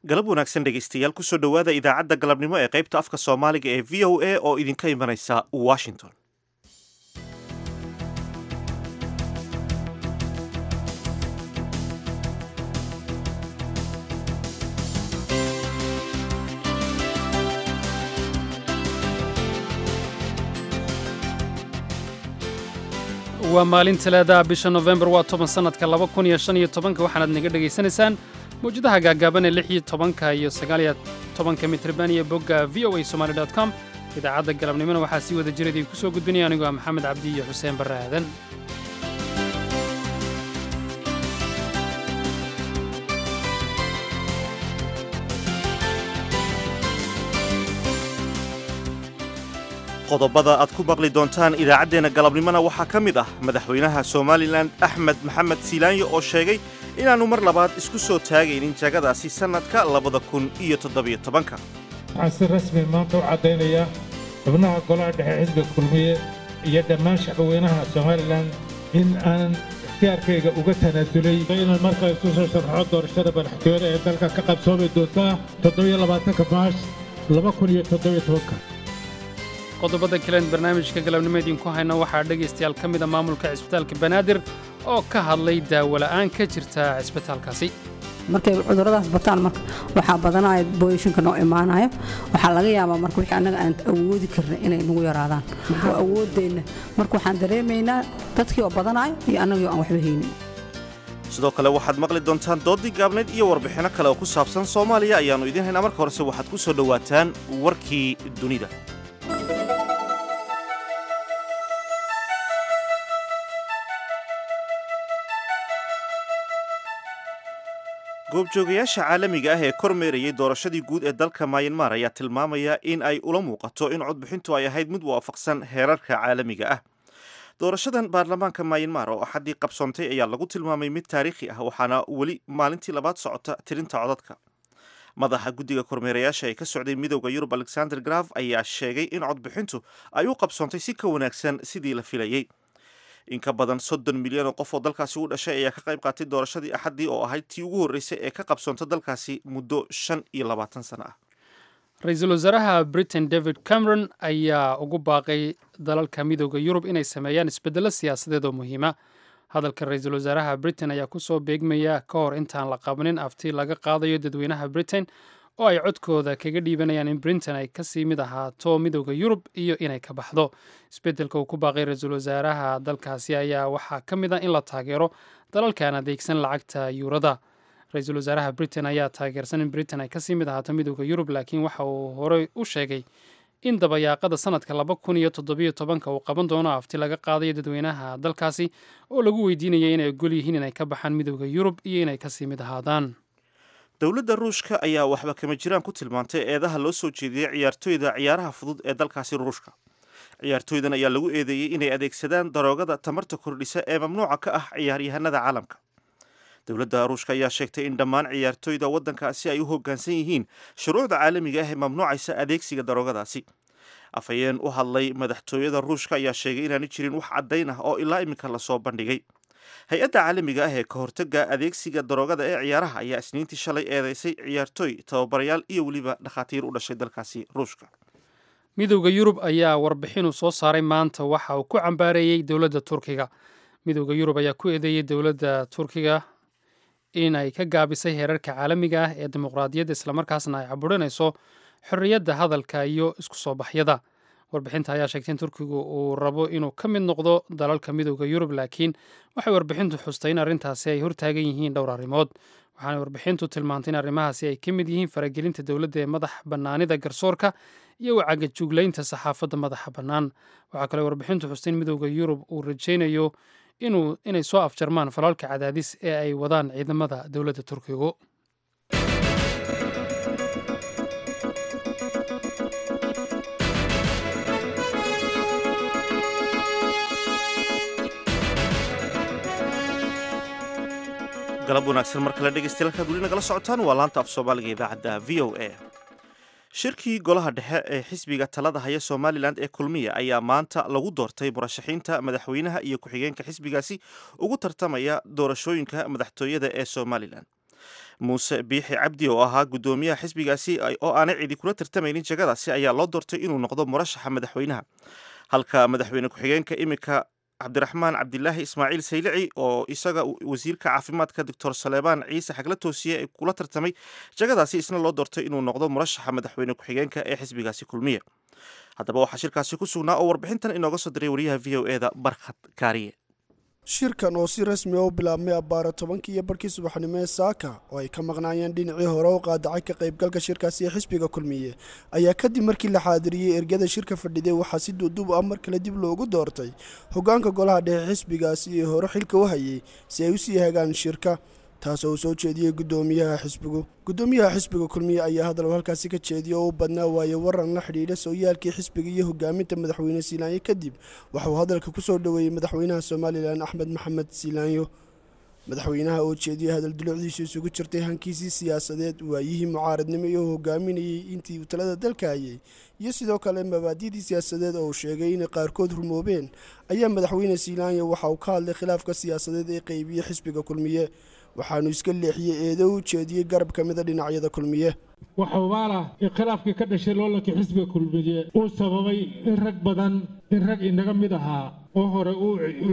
galab wanaagsan dhegaystayaal kusoo dhowaada idaacadda galabnimo ee qaybta afka soomaaliga ee v o a oo idinka imanaysa washington waa maalin talaadaha bisha nofembar waa toban sannadka laba kun iyo shan iyo tobanka waxaanaad naga dhegaysanaysaan mawjadaha gaagaaban ee lix iyo tobanka iyo sagaaliyo tobanka mitriban iyo bogga v o a somaali dot com idaacadda galabnimona waxaa sii wada jira idinku soo gudbinaya anigoo ah maxamed cabdi iyo xuseen barre aadan qodobada aad ku maqli doontaan idaacaddeenna galabnimona waxaa ka mid ah madaxweynaha somalilan axmed maxamed siilaanyo oo sheegay inaannu mar labaad isku soo taagaynin jagadaasi sannadka labada kun iyo toddobiyo tobanka waxaan si rasmi maanta u caddaynayaa xubnaha golaha dhexe xisbiga kulmiye iyo dhammaan shacbweynaha somalilan in aanan ikhtiyaarkayga uga tanaasulay inaan markaa isu soo sharxo doorashada madaxtooyada ee dalka ka qabsoomi doontaa toddobiyo labaatanka maars laba kun iyo toddobiyo tobanka qodobada kalean barnaamijka galabnimo idinku hayna waxaa dhegaystayaal ka mida maamulka cisbitaalka banaadir oo ka hadlay daawola'aan ka jirta cisbitaalkaasi markay cuduradaas bataan marka waxaa badanaya booyashinka noo imaanayo waxaa laga yaabaa marka wixii annaga aan awoodi karna inay nagu yaraadaan oo awooddeenna marka waxaan dareemaynaa dadkii oo badanayo iyo annagii oo aan waxba haynin sidoo kale waxaad maqli doontaan doodii gaabnayd iyo warbixinno kale oo ku saabsan soomaaliya ayaannu idiin haynaa marka horese waxaad ku soo dhowaataan warkii dunida goobjoogayaasha caalamiga ah ee kormeerayay doorashadii guud ee dalka mayanmar ayaa tilmaamaya in ay ula muuqato in codbixintu ay ahayd mid waafaqsan heerarka caalamiga ah doorashadan baarlamaanka mayanmar oo axaddii qabsoontay ayaa lagu tilmaamay mid taariikhi ah waxaana weli maalintii labaad socota tirinta codadka madaxa guddiga kormeerayaasha ee ka socday midowda yurub alexander graf ayaa sheegay in codbixintu ay u qabsoontay si ka wanaagsan sidii la filayey in ka badan soddon milyan oo qof oo dalkaasi u dhashay ayaa ka qayb qaatay doorashadii axaddii oo ahayd tii ugu horreysay ee ka qabsoonta dalkaasi muddo shan iyo labaatan sano ah ra-iisul wasaaraha britain david cameron ayaa ugu baaqay dalalka midooda yurub inay sameeyaan isbeddello siyaasadeed oo muhiima hadalka ra-iisul wasaaraha britain ayaa kusoo beegmaya ka hor intaan la qabanin afti laga qaadayo dadweynaha britain oo ay codkooda kaga dhiibanayaan in britain ay kasii mid ahaato midooda yurub iyo inay ka baxdo isbeddelka uu ku baaqay ra-iisul wasaaraha dalkaasi ayaa waxaa ka mid ah in la taageero dalalkaan adeegsan lacagta yuurada ra-iisul wasaaraha britain ayaa taageersan in britain ay kasii mid ahaato midooda yurub laakiin waxa uu horey u sheegay in dabayaaqada sanadka laba kun iyo toddobiyo tobanka uu qaban doono afti laga qaadayo dadweynaha dalkaasi oo lagu weydiinaya inay ogol yihiin inay ka baxaan midooda yurub iyo inay kasii mid ahaadaan dowladda ruushka ayaa waxba kama jiraan ku tilmaantay eedaha loo soo jeediyey ciyaartooyda ciyaaraha fudud ee dalkaasi ruushka ciyaartooydan ayaa lagu eedeeyey inay adeegsadaan daroogada tamarta kordhisa ee mamnuuca ka ah ciyaaryahanada caalamka dowladda ruushka ayaa sheegtay in dhammaan ciyaartooyda waddankaasi ay u hoggaansan yihiin shuruucda caalamiga ah ee mamnuucaysa adeegsiga daroogadaasi afhayeen u hadlay madaxtooyada ruushka ayaa sheegay inaanu jirin wax caddayn ah oo ilaa iminka lasoo bandhigay hay-adda caalamiga ah ee ka hortagga adeegsiga daroogada ee ciyaaraha ayaa isniintii shalay eedeysay ciyaartooy tababarayaal iyo weliba dhakhaatiir u dhashay dalkaasi ruushka midowda yurub ayaa warbixinuu soo saaray maanta waxa uu ku cambaareeyey dowladda turkiga midowda yurub ayaa ku eedeeyey dowladda turkiga in ay ka gaabisay heerarka caalamiga ah ee dimuqraadiyadda islamarkaasna ay caburinayso xorriyadda hadalka iyo isku soo baxyada warbixinta ayaa sheegtay in turkigu uu rabo inuu ka mid noqdo dalalka midowda yurub laakiin waxay warbixintu xustay in arrintaasi ay hortaagan yihiin dhowr arrimood waxaana warbixintu tilmaantay in arrimahaasi ay ka mid yihiin faragelinta dowladda ee madax bannaanida garsoorka iyo wacagajuglaynta saxaafadda madaxa bannaan waxaa kale warbixintu xustay in midowda yurub uu rajaynayo inuu inay soo afjarmaan falalka cadaadis ee ay wadaan ciidamada dowladda turkigu galab wanaagsan mar kale dhegeystayaal halkaad weli nagala socotaan waa laanta af soomaaliga idaacadda v o a shirkii golaha dhexe ee xisbiga talada haya somalilan ee kulmiya ayaa maanta lagu doortay murashaxiinta madaxweynaha iyo ku-xigeenka xisbigaasi ugu tartamaya doorashooyinka madaxtooyada ee somalilan muuse biixi cabdi oo ahaa guddoomiyaha xisbigaasi oo aanay cidi kula tartamaynin jagadaasi ayaa loo doortay inuu noqdo murashaxa madaxweynaha halka madaxweyne ku-xigeenka iminka cabdiraxmaan cabdilaahi ismaaciil saylici oo isaga wasiirka caafimaadka doctor saleebaan ciise xagla toosiye ee kula tartamay jagadaasi isna loo doortay inuu noqdo murashaxa madaxweyne ku-xigeenka ee xisbigaasi kulmiye haddaba waxaa shirkaasi ku sugnaa oo warbixintan inooga soo diray wariyaha v o eda barkhad kaariye shirkan oo si rasmi a u bilaabmay abbaara tobankii iyo barkii subaxnimo ee saaka oo ay ka maqnaayeen dhinacii hore u qaadacay ka qaybgalka shirkaasi ee xisbiga kulmiye ayaa kadib markii la xaadiriyey ergada shirka fadhiday waxaa si duuduub ah mar kale dib loogu doortay hoggaanka golaha dhexe xisbigaasi ee hore xilka u hayay si ay u sii hagaan shirka taasoo uu soo jeediyey guddoomiyaha xisbigu guddoomiyaha xisbiga kulmiye ayaa hadal halkaasi ka jeediyay oo u badnaa waaye waran la xidhiidha sooyaalkii xisbiga iyo hogaaminta madaxweyne siilaanyo kadib waxauu hadalka ku soo dhoweeyey madaxweynaha somalilan axmed maxamed siilaanyo madaxweynaha oo jeediyey hadal dulucdiisu isugu jirtay hankiisii siyaasadeed waayihii mucaaradnimo iyo hogaaminayey intii uu talada dalka hayay iyo sidoo kale mabaadidii siyaasadeed oo uu sheegay inay qaarkood rumoobeen ayaa madaxweyne siilaanyo waxa uu ka hadlay khilaafka siyaasadeed ee qeybiyey xisbiga kulmiye waxaanu iska leexiyey eedo u jeediyey garab ka mida dhinacyada kulmiye waxa ubaalah in khilaafkii ka dhashay loolankii xisbiga kulmiye uu sababay in rag badan in rag inaga mid ahaa oo hore u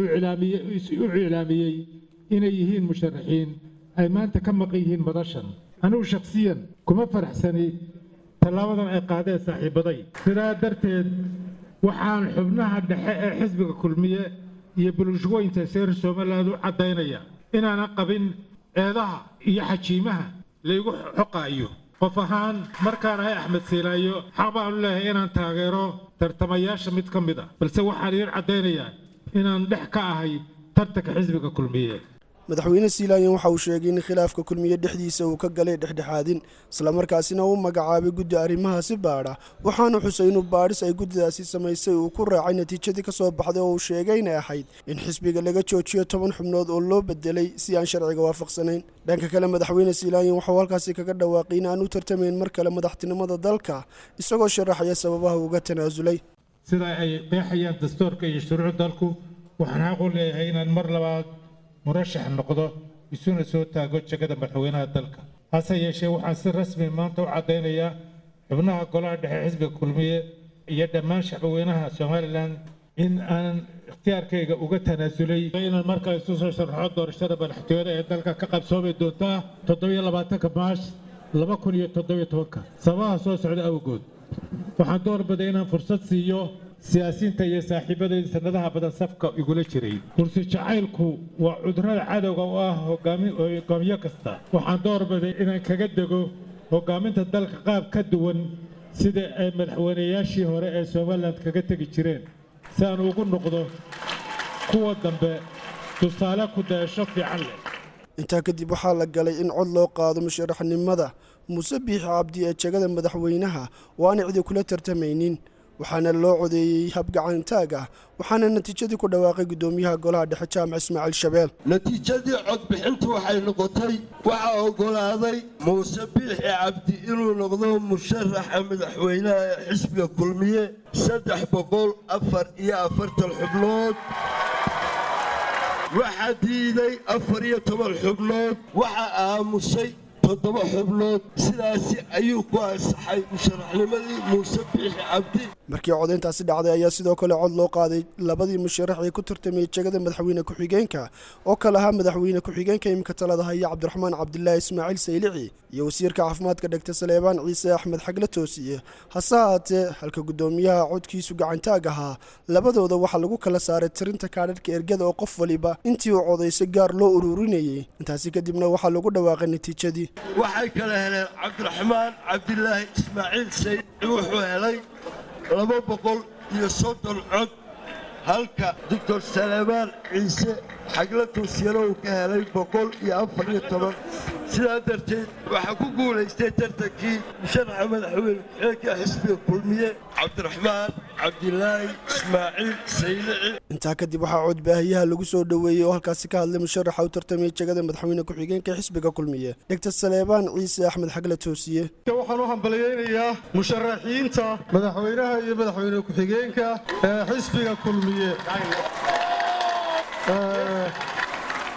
iclaamiyey inay yihiin musharaxiin ay maanta ka maqan yihiin madashan anugu shakhsiyan kuma faraxsani tallaabadan ay qaadeen saaxiibaday sidaa darteed waxaan xubnaha dhexe ee xisbiga kulmiye iyo bulshooyinka seer somaliland u caddaynaya inaanan qabin eedaha iyo xajiimaha laygu xoqaayo qof ahaan markaan ahay axmed siilaayo xaq baanu leeyahay inaan taageero tartamayaasha mid ka mid ah balse waxaan idiin caddaynayaa inaan dhex ka ahay tartanka xisbiga kulmiye madaxweyne siilaanyan waxa uu sheegay in khilaafka kulmiye dhexdiisa uu ka galay dhexdhexaadin islamarkaasina uu magacaabay guddi arrimahaasi baadha waxaanu xusay inuu baadhis ay guddidaasi samaysay uu ku raacay natiijadii ka soo baxday oo uu sheegay inay ahayd in xisbiga laga joojiyo toban xubnood oo loo bedelay si aan sharciga waafaqsanayn dhanka kale madaxweyne siilaanyan waxauu halkaasi kaga dhawaaqay in aan u tartamayn mar kale madaxtinimada dalka isagoo sharaxaya sababaha uga tanaasulay sida ay qeexayaan dastuurka iyo shuruuc dalku waxaan xaq u leeyahay inaan mar labaad murashax noqdo isuna soo taago jegada madaxweynaha dalka hase yeeshee waxaan si rasmi maanta u caddaynayaa xubnaha golaha dhexe xisbiga kulmiye iyo dhammaan shacbweynaha somalilan in aanan ikhtiyaarkayga uga tanaasulay inaan mar kale isu soo sharaxo doorashada madaxtooyada ee dalka ka qabsoomi doontaa toddobiyo labaatanka maash laba kun iyo toddobiyo tobanka sababaha soo socda awgood waxaan doorbiday inaan fursad siiyo siyaasiyiinta iyo saaxiibadayda sanadaha badan safka igula jiray kursi jacaylku waa cudurada cadowga u ah hogaamiyo kasta waxaan doorbiday inaan kaga dego hogaaminta dalka qaab ka duwan sida ay madaxweynayaashii hore ee somalilan kaga tegi jireen si aan ugu noqdo kuwa dambe tusaale ku dayasho fiican leh intaa kadib waxaa la galay in cod loo qaado musharaxnimada muuse biixi cabdi ee jegada madaxweynaha oo aan cidi kula tartamaynin waxaana loo codeeyey habgacantaag ah waxaana natiijadii ku dhawaaqay guddoomiyaha golaha dhexe jaamac ismaaciil shabeel natiijadii codbixintu waxay noqotay waxaa oggolaaday muuse biixi cabdi inuu noqdo musharaxa madaxweynaha ee xisbiga kulmiye saddex boqol afar iyo afartan xubnood waxaa diiday afar iyo toban xubnood waxaa aamusay toddoba xubnood sidaasi ayuu ku ansaxay musharaxnimadii muuse biixi cabdi markii codayntaasi dhacday ayaa sidoo kale cod loo qaaday labadii musharax ee ku tartamayay jegada madaxweyne ku-xigeenka oo kale ahaa madaxweyne ku-xigeenka imika talada haya cabdiraxmaan cabdilaahi ismaaciil saylici iyo wasiirka caafimaadka dhegta saleebaan ciise axmed xagle toosiye hase haatee halka guddoomiyaha codkiisu gacantaag ahaa labadooda waxaa lagu kala saaray tirinta kaadhadhka ergada oo qof waliba intii uu codaysay gaar loo ururinayay intaasi kadibna waxaa lagu dhawaaqay natiijadii waxay kala heleen cabdiraxmaan cabdilaahi ismaaciil saylici wuxuu helay laba boqol iyo soddon cod halka doctor saleebaan ciise xagla toosiyana uu ka helay boqol iyo afar iyo toban sidaa darteed waxaa ku guulaystay tartankii musharaxa madaxweyne ku-xigeenka xisbiga kulmiye cabdiraxmaan cabdilaahi ismaaciil saylici intaa kadib waxaa codbaahiyaha lagu soo dhoweeyey oo halkaasi ka hadlay musharaxa u tartamayay jegada madaxweyne ku-xigeenka xisbiga kulmiye dhegta saleebaan ciise axmed xagle toosiye waxaan u hambalyaynayaa musharaxiinta madaxweynaha iyo madaxweyne ku-xigeenka ee xisbiga kulmiye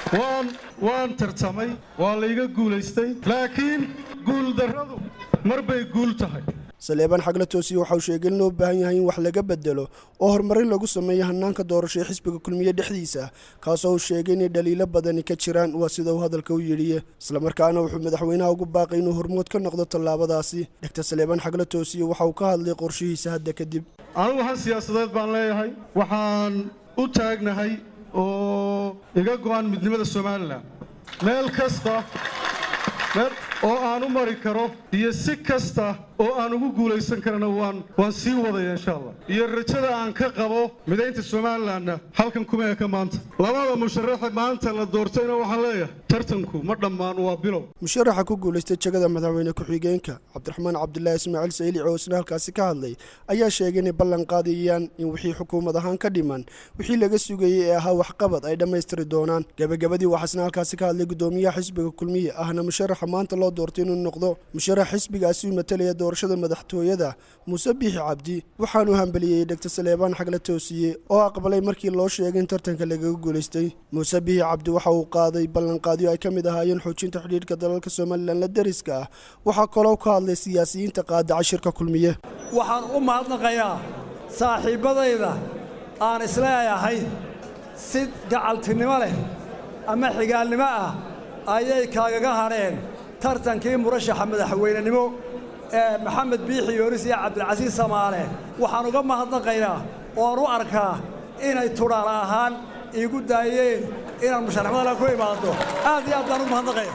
waan waan tartamay waa layga guulaystay laakiin guuldarradu mar bay guul tahay saleebaan xagla toosiye waxa uu sheegay in loo baahan yahay in wax laga bedelo oo horumarin lagu sameeyo hanaanka doorasho ee xisbiga kulmiye dhexdiisa kaasoo uu sheegay inay dhaliilo badani ka jiraan waa sida uu hadalka u yidhiye islamarkaana wuxuu madaxweynaha ugu baaqay inuu hormood ka noqdo tallaabadaasi dhegta saleebaan xagla toosiye waxa uu ka hadlay qorshihiisa hadda kadib anigu han siyaasadeed baan leeyahay waxaan u taagnahay oo iga go'an midnimada somalilan meel kasta meel oo aan u mari karo iyo si kasta oo aan ugu guulaysan karana waan waan sii wadaya insha allah iyo rajada aan ka qabo midaynta somalilanna halkan kuma eka maanta labada musharaxa maanta la doortayna waxaan leeyahay tartanku ma dhammaan waa bilow musharaxa ku guulaystay jegada madaxweyne ku-xigeenka cabdiraxmaan cabdulaahi ismaaciil saylici oo isna halkaasi ka hadlay ayaa sheegay inay ballan qaadayaan in wixii xukuumad ahaan ka dhiman wixii laga sugayey ee ahaa waxqabad ay dhammaystiri doonaan gebagabadii waxaa isna halkaasi ka hadlay gudoomiyaha xisbiga kulmiye ahna musharaxa maanta loo doortay inuu noqdo musharax xisbigaasi u matalaya doorashada madaxtooyada muuse biixi cabdi waxaanu hambeliyey dhegta saleebaan xagla toosiye oo aqbalay markii loo sheegay in tartanka lagaga guulaystay muuse biixi cabdi waxa uu qaaday ballanqaadyo ay ka mid ahaayeen xoojinta xidhiidhka dalalka somalilan la deriska ah waxaa kaloo ka hadlay siyaasiyiinta qaadaca shirka kulmiye waxaan u mahadnaqayaa saaxiibbadayda aan isleeyahay si gacaltinimo leh ama xigaalnimo ah ayay kaagaga hadheen tartankii murashaxa madaxweynenimo ee maxamed biixi yoonis iyo cabdilcasiis samaale waxaan uga mahadnaqaynaa ooan u arkaa inay tudhaala ahaan iigu daayeen inaan musharaxmadala ku imaado aad iyo aad baan u mahadnaqaya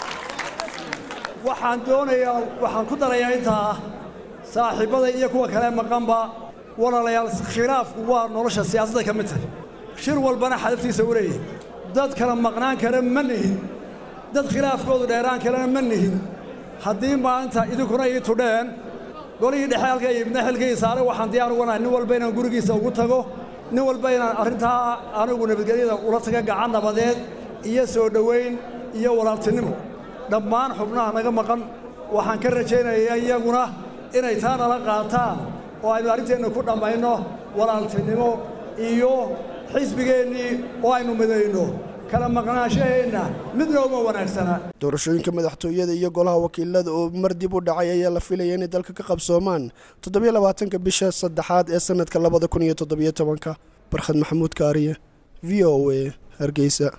waxaan doonayaa waxaan ku darayaa intaa saaxiibbada iyo kuwa kale maqanba walaalayaal khilaafku waa nolosha siyaasadda ka mid tahay shir walbana xadaftiisa u leeyahy dad kala maqnaan kara ma nihin dad khilaafkoodu dheeraan kalena ma nihin haddii maanta idinkuna ii tudheen golihii dhexe halka ibna xilkii saare waxaan diyaar uga nahay nin walba inaan gurigiisa ugu tago nin walba inaan arrintaa anigu nabadgelyada ula taga gacan nabadeed iyo soo dhowayn iyo walaaltinimo dhammaan xubnaha naga maqan waxaan ka rajaynayaa iyaguna inay taa nala qaataan oo aynu arrinteenna ku dhammayno walaaltinimo iyo xisbigeennii oo aynu midayno kala maqnaanshaheenna midna uma wanaagsana doorashooyinka madaxtooyada iyo golaha wakiilada oo mar dib u dhacay ayaa la filaya inay dalka ka qabsoomaan toddobiyo labaatanka bisha saddexaad ee sanadka labada kun iyo toddobiyo tobanka barkhad maxamuud kaariye v o a hargeysa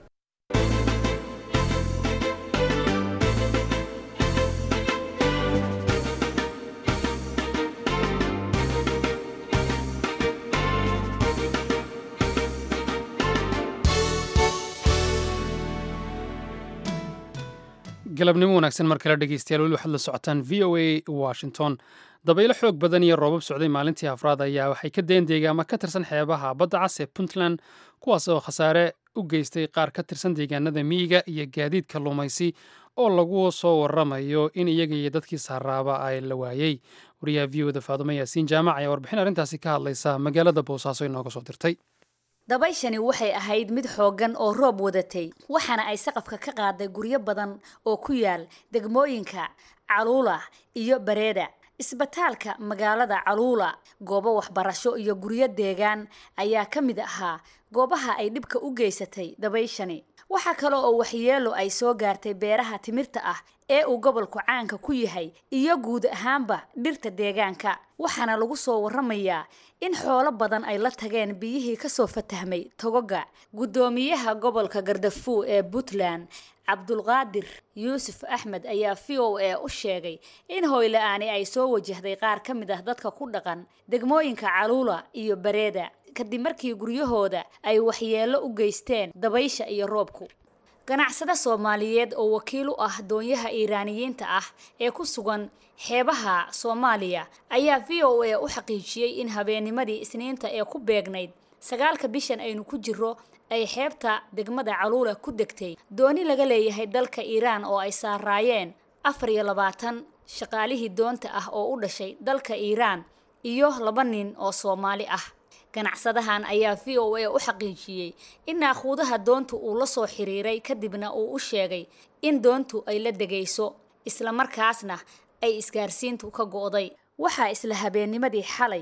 galabnimo wanaagsan mar kale dhegeystayaal weli waxaad la socotaan v o a washington dabaylo xoog badan iyo roobab socday maalintii afraad ayaa waxay ka deen deegaama ka tirsan xeebaha badda cas ee puntland kuwaas oo khasaare u geystay qaar ka tirsan deegaanada miyiga iyo gaadiid kalluumaysi oo lagu soo waramayo in iyaga iyo dadkii saaraaba ay la waayey wariyaha v o da faadumo yaasiin jaamac ayaa warbixin arrintaasi ka hadlaysa magaalada boosaaso inooga soo dirtay dabayshani waxay ahayd mid xooggan oo roob wadatay waxaana ay saqafka ka qaaday guryo badan oo ku yaal degmooyinka caluula iyo bareeda isbitaalka magaalada caluula goobo waxbarasho iyo guryo deegaan ayaa ka mid ahaa goobaha ay dhibka u geysatay dabayshani waxaa kale oo waxyeelo ay soo gaartay beeraha timirta ah ee uu gobolku caanka ku yahay iyo guud ahaanba dhirta deegaanka waxaana lagu soo waramayaa in xoolo badan ay la tageen biyihii kasoo fatahmay togoga guddoomiyaha gobolka gardafuw ee puntland cabdulqaadir yuusuf axmed ayaa v o a u sheegay in hoyla-aani ay soo wajahday qaar ka mid ah dadka ku dhaqan degmooyinka caluula iyo bareeda kadib markii guryahooda ay waxyeelo u geysteen dabaysha iyo roobku ganacsade soomaaliyeed oo wakiil u ah doonyaha iiraaniyiinta ah ee ku sugan xeebaha soomaaliya ayaa v o a u xaqiijiyey in habeennimadii isniinta ee ku beegnayd sagaalka bishan aynu ku jiro ay xeebta degmada caluula ku degtay dooni laga leeyahay dalka iiraan oo ay saaraayeen afar iyo labaatan shaqaalihii doonta ah oo u dhashay dalka iiraan iyo laba nin oo soomaali ah ganacsadahan ayaa v o a u xaqiijiyey in naaquudaha doontu uu la soo xiriiray kadibna uu u sheegay in doontu ay la degayso islamarkaasna ay isgaarsiintu ka go'day waxaa isla habeennimadii xalay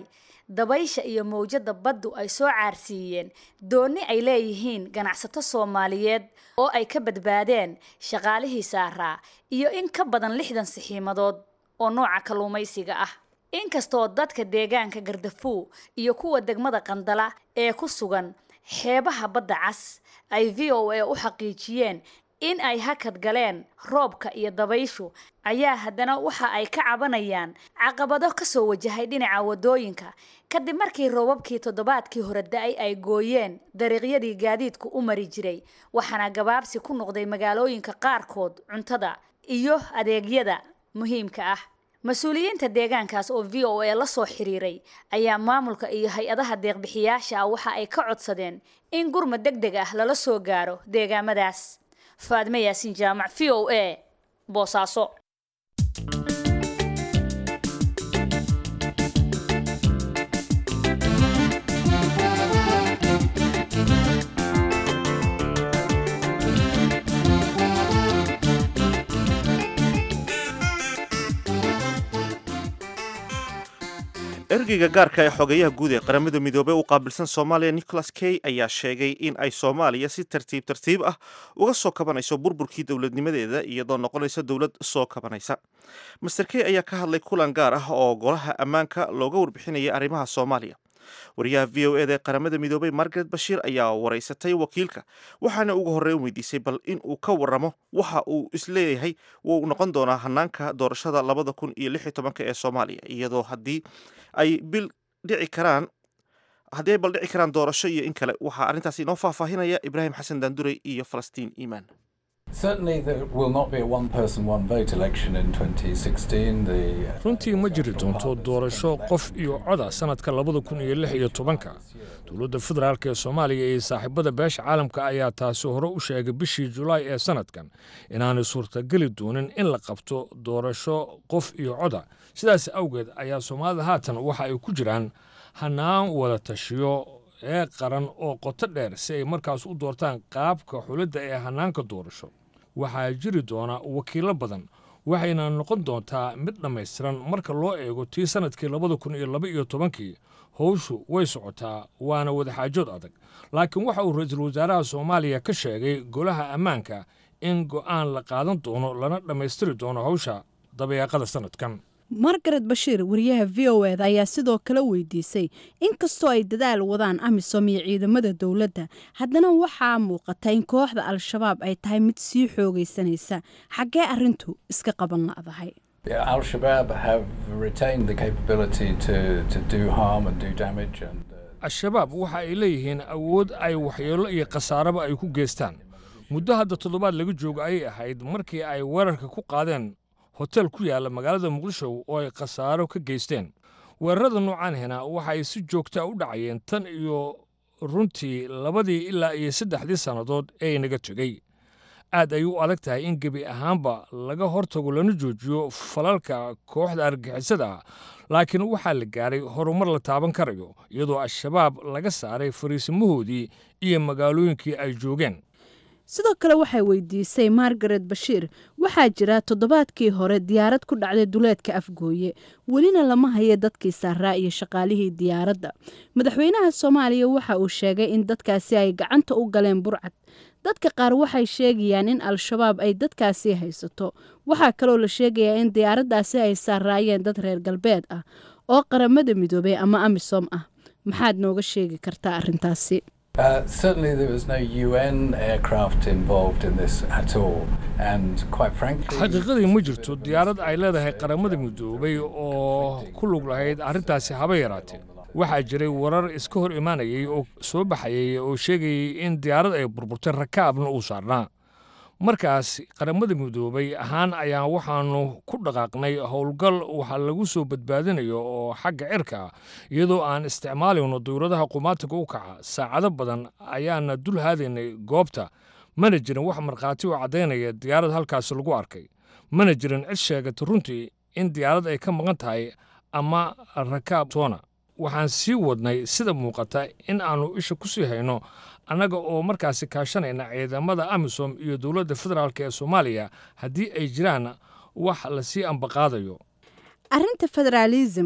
dabaysha iyo mawjadda baddu ay soo caarsiiyeen doonni ay leeyihiin ganacsato soomaaliyeed oo ay ka badbaadeen shaqaalihii saaraa iyo in ka badan lixdan sixiimadood oo nooca kalluumaysiga ah inkastoo dadka deegaanka gardafuw iyo kuwa degmada qandala ee ku sugan xeebaha badda cas ay v o a u xaqiijiyeen in ay hakad galeen roobka iyo dabayshu ayaa haddana waxa ay ka cabanayaan caqabado kasoo wajahay dhinaca wadooyinka kadib markii roobabkii toddobaadkii hore da-ay ay gooyeen dariiqyadii gaadiidku u mari jiray waxaana gabaabsi ku noqday magaalooyinka qaarkood cuntada iyo adeegyada muhiimka ah mas-uuliyiinta deegaankaas oo v o a la soo xiriiray ayaa maamulka iyo hay-adaha deeqbixiyaasha ah waxa ay ka codsadeen in gurmad deg deg ah lala soo gaaro deegaamadaas faadme yaasin jaamac v o a boosaaso ergeyga gaarka ee xogeyaha guud ee qaramada midoobey u qaabilsan soomaaliya nicholas key ayaa sheegay in ay soomaaliya si tartiib tartiib ah uga soo kabanayso burburkii dowladnimadeeda iyadoo noqonaysa dowlad soo kabanaysa master key ayaa ka hadlay kulan gaar ah oo golaha ammaanka looga warbixinayay arrimaha soomaaliya wariyaha v o eda ee qaramada midoobey margaret bashiir ayaa waraysatay wakiilka waxaana ugu horreyn weydiisay bal in uu ka waramo waxa uu isleeyahay wuu noqon doonaa hanaanka doorashada labada kun iyo lix iyo tobanka ee soomaaliya iyadoo haddii ay bil dhici karaan haddii ay bal dhici karaan doorasho iyo in kale waxaa arrintaasi inoo faahfaahinaya ibraahim xasan daandurey iyo falastiin iimaan Certainly, there will not be a one person, one vote election in 2016. The runtii ma jiri doonto doorasho qof iyo coda sanadka labada kun iyo lix iyo tobanka dowladda federaalk ee soomaaliya iyo saaxiibada beesha caalamka ayaa taasi hore u sheegay bishii julaay ee sanadkan inaanay suurtageli doonin in la qabto doorasho qof iyo coda sidaas awgeed ayaa soomaalida haatan waxa ay ku jiraan hanaan wada tashiyo ee qaran oo qoto dheer si ay markaas u doortaan qaabka xulidda ee hanaanka doorasho waxaa jiri doona wakiilo badan waxayna noqon doontaa mid dhammaystiran marka loo eego tii sannadkii labada kun iyo laba iyo tobankii howshu way socotaa waana wadaxaajood adag laakiin waxa uu ra-iisul wasaaraha soomaaliya ka sheegay golaha ammaanka in go'aan la qaadan doono lana dhammaystiri doono howsha dabayaaqada sannadkan margaret bashiir wariyaha v o eda ayaa sidoo kale weydiisay inkastoo ay dadaal wadaan amisom iyo ciidamada dowladda haddana waxaa muuqata in kooxda al-shabaab ay tahay mid sii xoogaysanaysa xaggee arintu iska qaban la'dahay Al Shabaab have retained the capability to, to do harm and do damage. And, al-shabaab waxa ay leeyihiin awood ay waxyeello iyo khasaaraba ay ku geystaan muddo hadda toddobaad laga joogo ayay ahayd markii ay weerarka ku qaadeen hotel ku yaalla magaalada muqdisho oo ay khasaaro ka geysteen weerarada noocaanhina waxa ay si joogtaa u dhacayeen tan iyo runtii labadii ilaa iyo saddexdii sannadood ee inaga tegey aad ay u adag tahay in gebi ahaanba laga hortago lana joojiyo falalka kooxda argixisada ah laakiin waxaa la gaaray horumar la taaban karayo iyadoo al-shabaab laga saaray fariisimahoodii iyo magaalooyinkii ay joogeen sidoo kale waxay weydiisay margaret bashiir waxaa jira toddobaadkii hore diyaarad ku dhacday duleedka afgooye welina lama hayo dadkii saaraa iyo shaqaalihii diyaaradda madaxweynaha soomaaliya waxa uu sheegay in dadkaasi ay gacanta u galeen burcad dadka qaar waxay sheegayaan in al-shabaab ay dadkaasi haysato waxaa kaloo la sheegayaa in diyaaraddaasi ay saaraayeen dad reer galbeed ah oo qaramada midoobey ama amisom ah maxaad nooga sheegi kartaa arintaasi Uh, certainly, there was no UN aircraft involved in this at all. And quite frankly, xaqiiqadii ma jirto diyaarad ay leedahay qaramada midoobay oo ku lug lahayd arrintaasi haba yaraatee waxaa jiray warar iska hor imaanayay oo soo baxayay oo sheegayay in diyaarad ay burburtay rakaabna uu saarnaa markaas qaramada midoobay ahaan ayaan waxaannu ku dhaqaaqnay howlgal waxa lagu soo badbaadinayo oo xagga cirka ah iyadoo aan isticmaalayno dawladaha qumaatiga u kaca saacado badan ayaana dul haadaynay goobta mana jirin wax markhaati oo caddaynaya diyaarad halkaasi lagu arkay mana jirin cid sheegata runtii in diyaarad ay ka maqan tahay ama rakaab toona waxaan sii wadnay sida muuqata in aannu isha ku sii hayno annaga oo markaasi kaashanayna ciidamada amisom iyo dowladda federaalk ee soomaaliya haddii ay jiraan wax lasii ambaqaadayo arrinta federaalisimka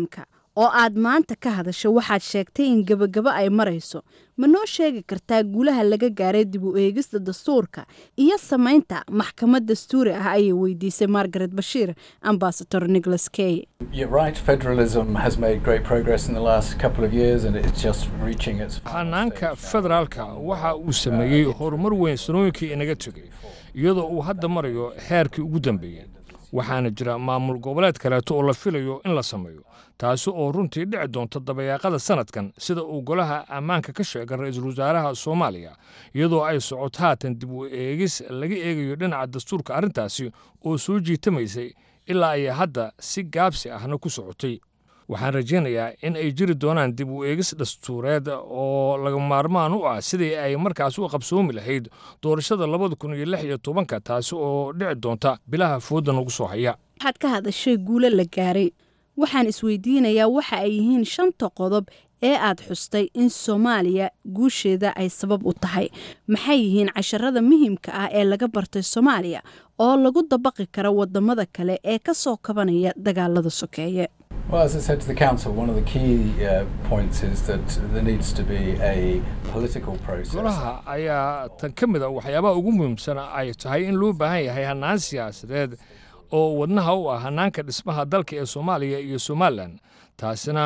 oo aad maanta ka hadasho waxaad sheegtay in gebagabo ay marayso ma noo sheegi kartaa guulaha laga gaaray dib u eegista dastuurka iyo samaynta maxkamad dastuuri ah ayay weydiisay margaret bashiir ambasador nicholas kay You're right, federalism has made great progress in the last couple of years and it's just reaching its hanaanka federaalka waxa uu sameeyey horumar weyn sanooyinkii inaga tegey iyadoo uu hadda marayo heerkii ugu dambeeyey waxaana jira maamul goboleed kaleeto oo la filayo in la sameeyo taasi oo runtii dhici doonta dabayaaqada sanadkan sida uu golaha ammaanka ka sheegay ra-iisul wasaaraha soomaaliya iyadoo ay socoto haatan dib u eegis laga eegayo dhinaca dastuurka arrintaasi oo soo jiitamaysay ilaa ay hadda si gaabsi ahna ku socotay waxaan rajaynayaa in ay jiri doonaan dib u eegis dastuureed oo laga maarmaan u ah sidii ay markaas u qabsoomi lahayd doorashada labada kun iyo lix iyo tobanka taasi oo dhici doonta bilaha fooda nagu soo haya waxaad ka hadashay guulo la gaaray waxaan isweydiinayaa waxa ay yihiin shanta qodob ee aad xustay in soomaaliya guusheeda ay sabab u tahay maxay yihiin casharada muhiimka ah ee laga bartay soomaaliya oo lagu dabaqi kara wadamada kale ee ka soo kabanaya dagaalada sokeeye Well, as I said to the council, one of the key uh, points is that there needs to be a political process. golaha ayaa tan ka mid a waxyaabaha ugu muhiimsana ay tahay in loo baahan yahay hannaan siyaasadeed oo wadnaha u ah hannaanka dhismaha dalka ee soomaaliya iyo somalilan taasina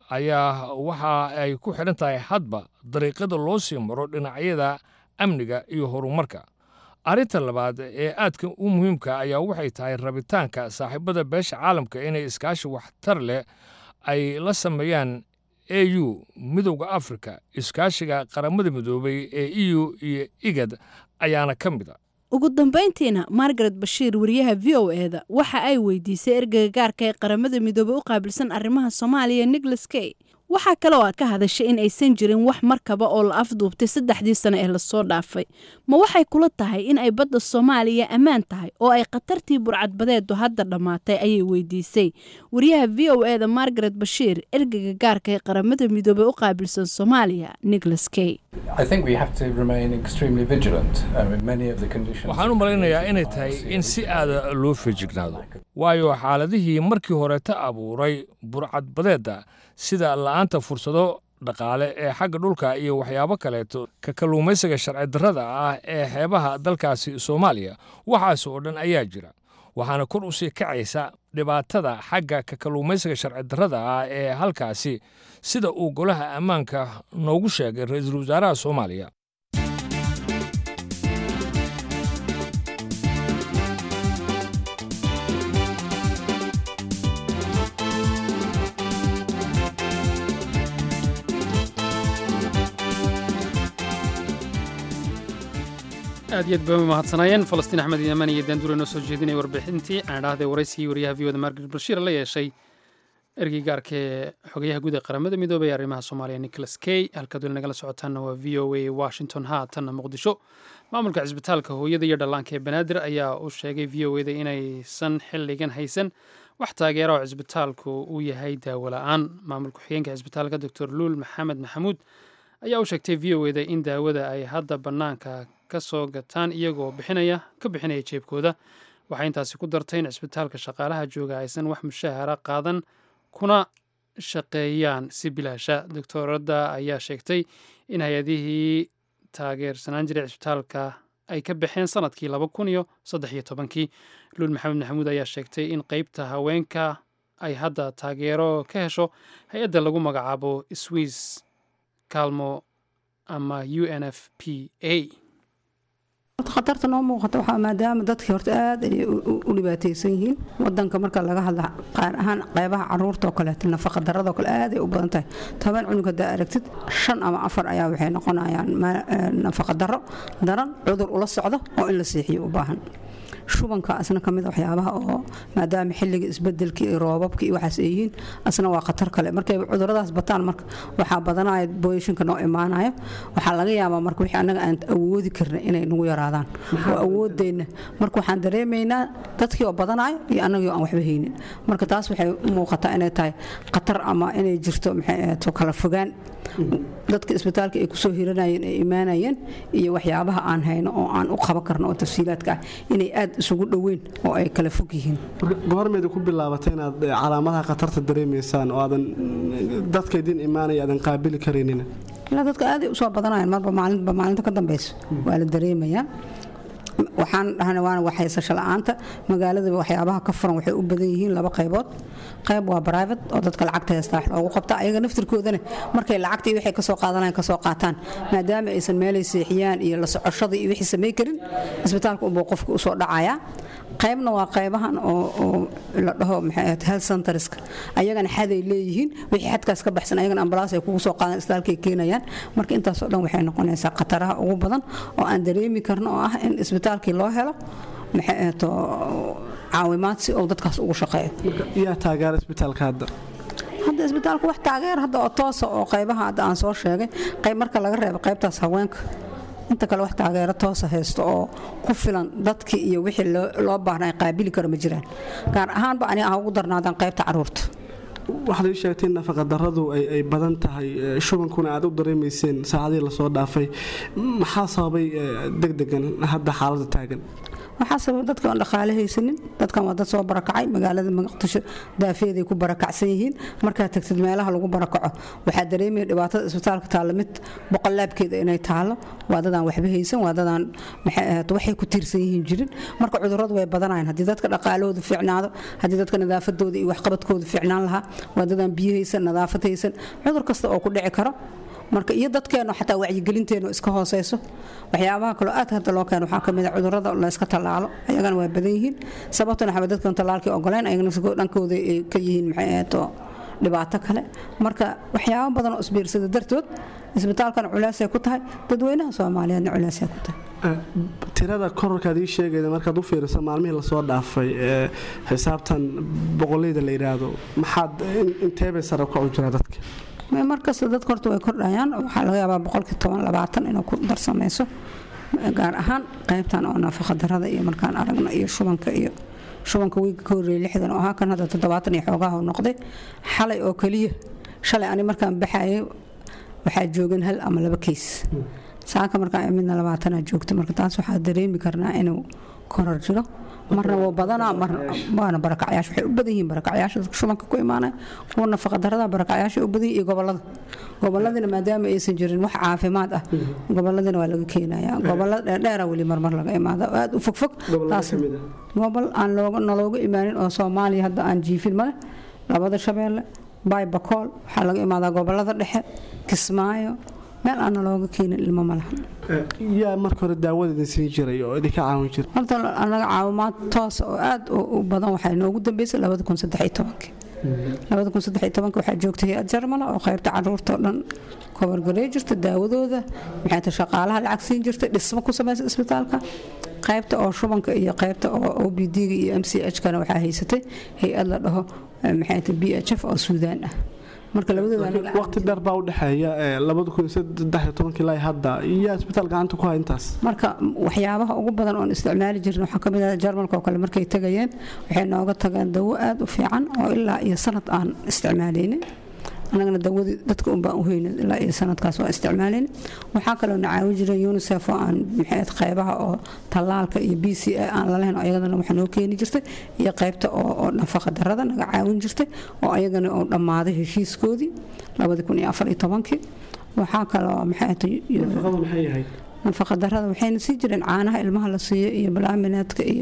ayaa waxa ay ku xidhan tahay hadba dariiqada loo sii maro dhinacyada amniga iyo horumarka arrinta labaad ee aadka u muhiimka ayaa waxay tahay rabitaanka saaxiibada beesha caalamka inay iskaashi waxtar leh ay la sameeyaan a u midowda afrika iskaashiga qaramada midoobay ee e u iyo igad ayaana ka mid a ugu dambayntiina margaret bashiir wariyaha v o eda waxa ay weydiisay ergeyga gaarka ee qaramada midoobey u qaabilsan arrimaha soomaaliya nicholas kay waxaa kale oo aad ka hadashay in aysan jirin wax markaba oo la afduubtay saddexdii sano ee lasoo dhaafay ma waxay kula tahay in ay badda soomaaliya ammaan tahay oo ay khatartii burcadbadeedu hadda dhammaatay ayay weydiisay wariyaha v o eda margaret bashiir ergeyga gaarka ee qaramada midoobey u qaabilsan soomaaliya nicholas kay I think we have to remain extremely vigilant. I mean, many of the conditions. waxaan u malaynayaa inay tahay in si aada loo feejignaado waayo xaaladihii markii horeta abuuray burcadbadeedda sida la'aanta fursado dhaqaale ee xagga dhulka iyo waxyaabo kaleeto ka kalluumaysiga sharci darrada ah ee xeebaha dalkaasi soomaaliya waxaas oo dhan ayaa jira waxaana kor u sii kacaysa dhibaatada xagga ka kalluumaysiga sharci darrada ah ee halkaasi sida uu golaha ammaanka noogu sheegay ra-iisul wasaaraha soomaaliya aad iyo aad bay mahadsanayeen falastiin axmed yaman iyo daandure noo soo jeedinaya warbixintii aan idhaahday waraysigii wariyaha v oda margaret bashiir la yeeshay ergey gaarka ee xogayaha guud ee qaramada midoobay ee arrimaha soomaaliya nicholas kay halkaad weli nagala socotaanna waa v o a washington haatanna muqdisho maamulka cisbitaalka hooyada iyo dhallaanka ee banaadir ayaa u sheegay v o eda inaysan xilligan haysan wax taageera oo cisbitaalku uu yahay daawo la-aan maamulka xigeenka cisbitaalka doctor luul maxamed maxamuud ayaa u sheegtay v o eda in daawada ay hadda bannaanka ka soo gataan iyagoo bixinaya ka bixinaya jeebkooda waxay intaasi ku dartay in cisbitaalka shaqaalaha jooga aysan wax mushahara qaadan kuna shaqeeyaan si bilaasha doctooradda ayaa sheegtay in hay-adihii taageersanaan jiray cisbitaalka ay ka baxeen sanadkii laba kun iyo saddex iyo tobankii luul maxamed maxamuud ayaa sheegtay in qeybta haweenka ay hadda taageero ka hesho hay-adda lagu magacaabo swiss calmo ama u n f p a khatarta noo muuqata waxaa maadaama dadkii horta aad ay u dhibaataysan yihiin wadanka marka laga hadla qaar ahaan qaybaha caruurta oo kaleeto nafaqa darada oo kale aad ay u badan tahay toban cunug haddaa aragtid shan ama afar ayaa waxay noqonayaan nafaqa daro daran cudur ula socdo oo in la seexiyo u baahan shubanka asna ka mid a waxyaabaha oo maadaama xilliga isbedelka iyo roobabka iyo waxaas ay yihiin asna waa khatar kale markay cuduradaas bataan marka waxaa badanaya booyashinka noo imaanayo waxaa laga yaabaa marka wixii annaga aan awoodi karna inay nagu yaraadaan oo awoodeenna marka waxaan dareemaynaa dadkii oo badanayo iyo annagii oo aan waxba haynin marka taas waxay u muuqataa inay tahay khatar ama inay jirto maxay ahaato kala fogaan dadka isbitaalka ay kusoo hiranayeen ay imaanayeen iyo waxyaabaha aan hayno oo aan u qaban karno oo tafsiilaadka ah inay aad isugu dhoweyn oo ay kala fog yihiin goormeeda ku bilaabatay inaad calaamadaha khatarta dareemaysaan oo aadan dadka idin imaanaya aadan qaabili karaynin ilaa dadka aaday usoo badanayaan marba maalinba maalinta ka dambeyso waa la dareemayaa waxaan dhahna waana waxhaysasho la-aanta magaaladaba waxyaabaha ka furan waxay u badan yihiin laba qaybood qayb waa private oo dadka lacagta heystaa wax loogu qabta ayaga naftirkoodana markay lacagtii waxay kasoo qaadanayan kasoo qaataan maadaama aysan meelay seexiyaan iyo la socoshada iyo wixii samay karin isbitaalka unbuu qofka usoo dhacayaa qaybna waa qaybahan oo la dhaho maxay health centerska ayagana xaday leeyihiin wixii xadkaas ka baxsan ayagana ambalaas ay kugu soo qaadan isbitaalka ay keenayaan marka intaasoo dhan waxay noqonaysaa khataraha ugu badan oo aan dareemi karno oo ah in isbitaalkii loo helo maxay ahto caawimaad si uu dadkaas ugu shaqeeyo yaa taageera isbitaalka hadda hadda isbitaalku wax taageer hadda oo toosa oo qaybaha hadda aan soo sheegay qayb marka laga reebo qaybtaas haweenka inta kale wax taageero toosa haysto oo ku filan dadkii iyo wixii loo baahnaa qaabili karo ma jiraan gaar ahaanba ani ah ugu darnaadaan qaybta caruurta waxaad ii sheegtay in nafaqadarradu ay badan tahay shubankuna aad u dareemayseen saacadihii lasoo dhaafay maxaa sababay degdegan hadda xaaladda taagan waxaa sababa dadka aan dhaqaale haysanin dadkan waa dad soo barakacay magaalada muqdisho daafeeday ku barakacsan yihiin markaad tagtid meelaha lagu barakaco waxaa dareemaya dhibaatada isbitaalka taalla mid boqolaabkeeda inay taalo waa dadaan waxba haysan waa dadaan maxay ahayd waxay ku tiirsan yihiin jirin marka cudurradu way badanayaan haddii dadka dhaqaalahoodu fiicnaado haddii dadka nadaafadooda iyo waxqabadkoodu fiicnaan lahaa waa dadaan biyo haysan nadaafad haysan cudur kasta oo ku dhici karo marka iyo dadkeenu xataa wacyigelinteenu iska hooseyso waxyaabaha kaloo aad hadda loo keeno waxaa kamid a cudurrada layska tallaalo ayagana waa badan yihiin sababtuna waxaa dadkan tallaalkii ogoleen ayaga dhankooda ay ka yihiin maxay ahato dhibaato kale marka waxyaabo badan oo isbiirsada dartood isbitaalkana culeysay ku tahay dadweynaha soomaaliyeedna culeysay ku tahay tirada korarkaad ii sheegayda markaad u fiiriso maalmihii lasoo dhaafay ee xisaabtan boqolleyda la yidhaahdo maxaad inteebay sare u kacu jiraa dadka markasta dadka horta way kordhayaan waxaa laga yaabaa boqolkii toban labaatan inuu ku darsamayso gaar ahaan qaybtan oo nafaqa darada iyo markaan aragno iyo shubanka iyo shubanka wiiga ka horreeyay lixdan oo ahaa kan hadda toddobaatan iyo xoogaha noqday xalay oo keliya shalay ani markaan baxayay waxaa joogan hal ama laba keys saaka markaan midna labaatanaa joogta marka taas waxaa dareemi karnaa inuu korar jiro marna wuu badanaa waana barakacyaasha waxay u badan yihiin barakacyaasha dadka shubanka ku imaanaya kuwa nafaqa darada barakacyaasha u badan iyo gobolada goboladina maadaama aysan jirin wax caafimaad ah goboladina waa laga keenaya gobolada dheerdheera weli marmar laga imaada aad u fogfog taas gobol aan nalooga imaanin oo soomaaliya hadda aan jiifin male labada shabeelle baybakool waxaa laga imaadaa gobolada dhexe kismaayo meel aana looga keenin ilmo malahan yaa marka hore daawada idin siin jiray oo idinka caawin jiray horta anaga caawimaad toosa oo aad u badan waxay noogu dambeysay labada kun saddex iyo tobankii labada kun saddex iyo tobanka waxaa joogtay hay-ad jarmala oo qaybta caruurta oo dhan kobargarey jirta daawadooda maxay ta shaqaalaha lacag siin jirtay dhismo ku samaysa isbitaalka qaybta oo shubanka iyo qaybta oo o b d-ga iyo m c h kana waxaa haysatay hay-ad la dhaho maxay ta b h f oo suudaan ah marka waqti dheer baa u dhexeeya ilaa hadda iyo isbitaal gacanta ku hay intaas marka waxyaabaha ugu badan oon isticmaali jirin waxaa kamid ah jarmalka oo kale markay tagayeen waxay nooga tageen dawo aad u fiican oo ilaa iyo sanad aan isticmaalaynin annagana dawadii dadka unbaan u heynin ilaa iyo sanadkaas waa isticmaalaynin waxaa kaloo na caawin jiray unisef oo aan maxayd qaybaha oo tallaalka iyo b c a aan lalahayn oo ayadana waxa noo keeni jirtay iyo qaybta oo nafaqa darada naga caawin jirtay oo ayagana oo dhammaaday heshiiskoodii labadi kun iyo afar iyo tobankii waxaa kaloo maxay nafaqa darada waxayna sii jireen caanaha ilmaha la siiyo iyo balaaminaadka iyo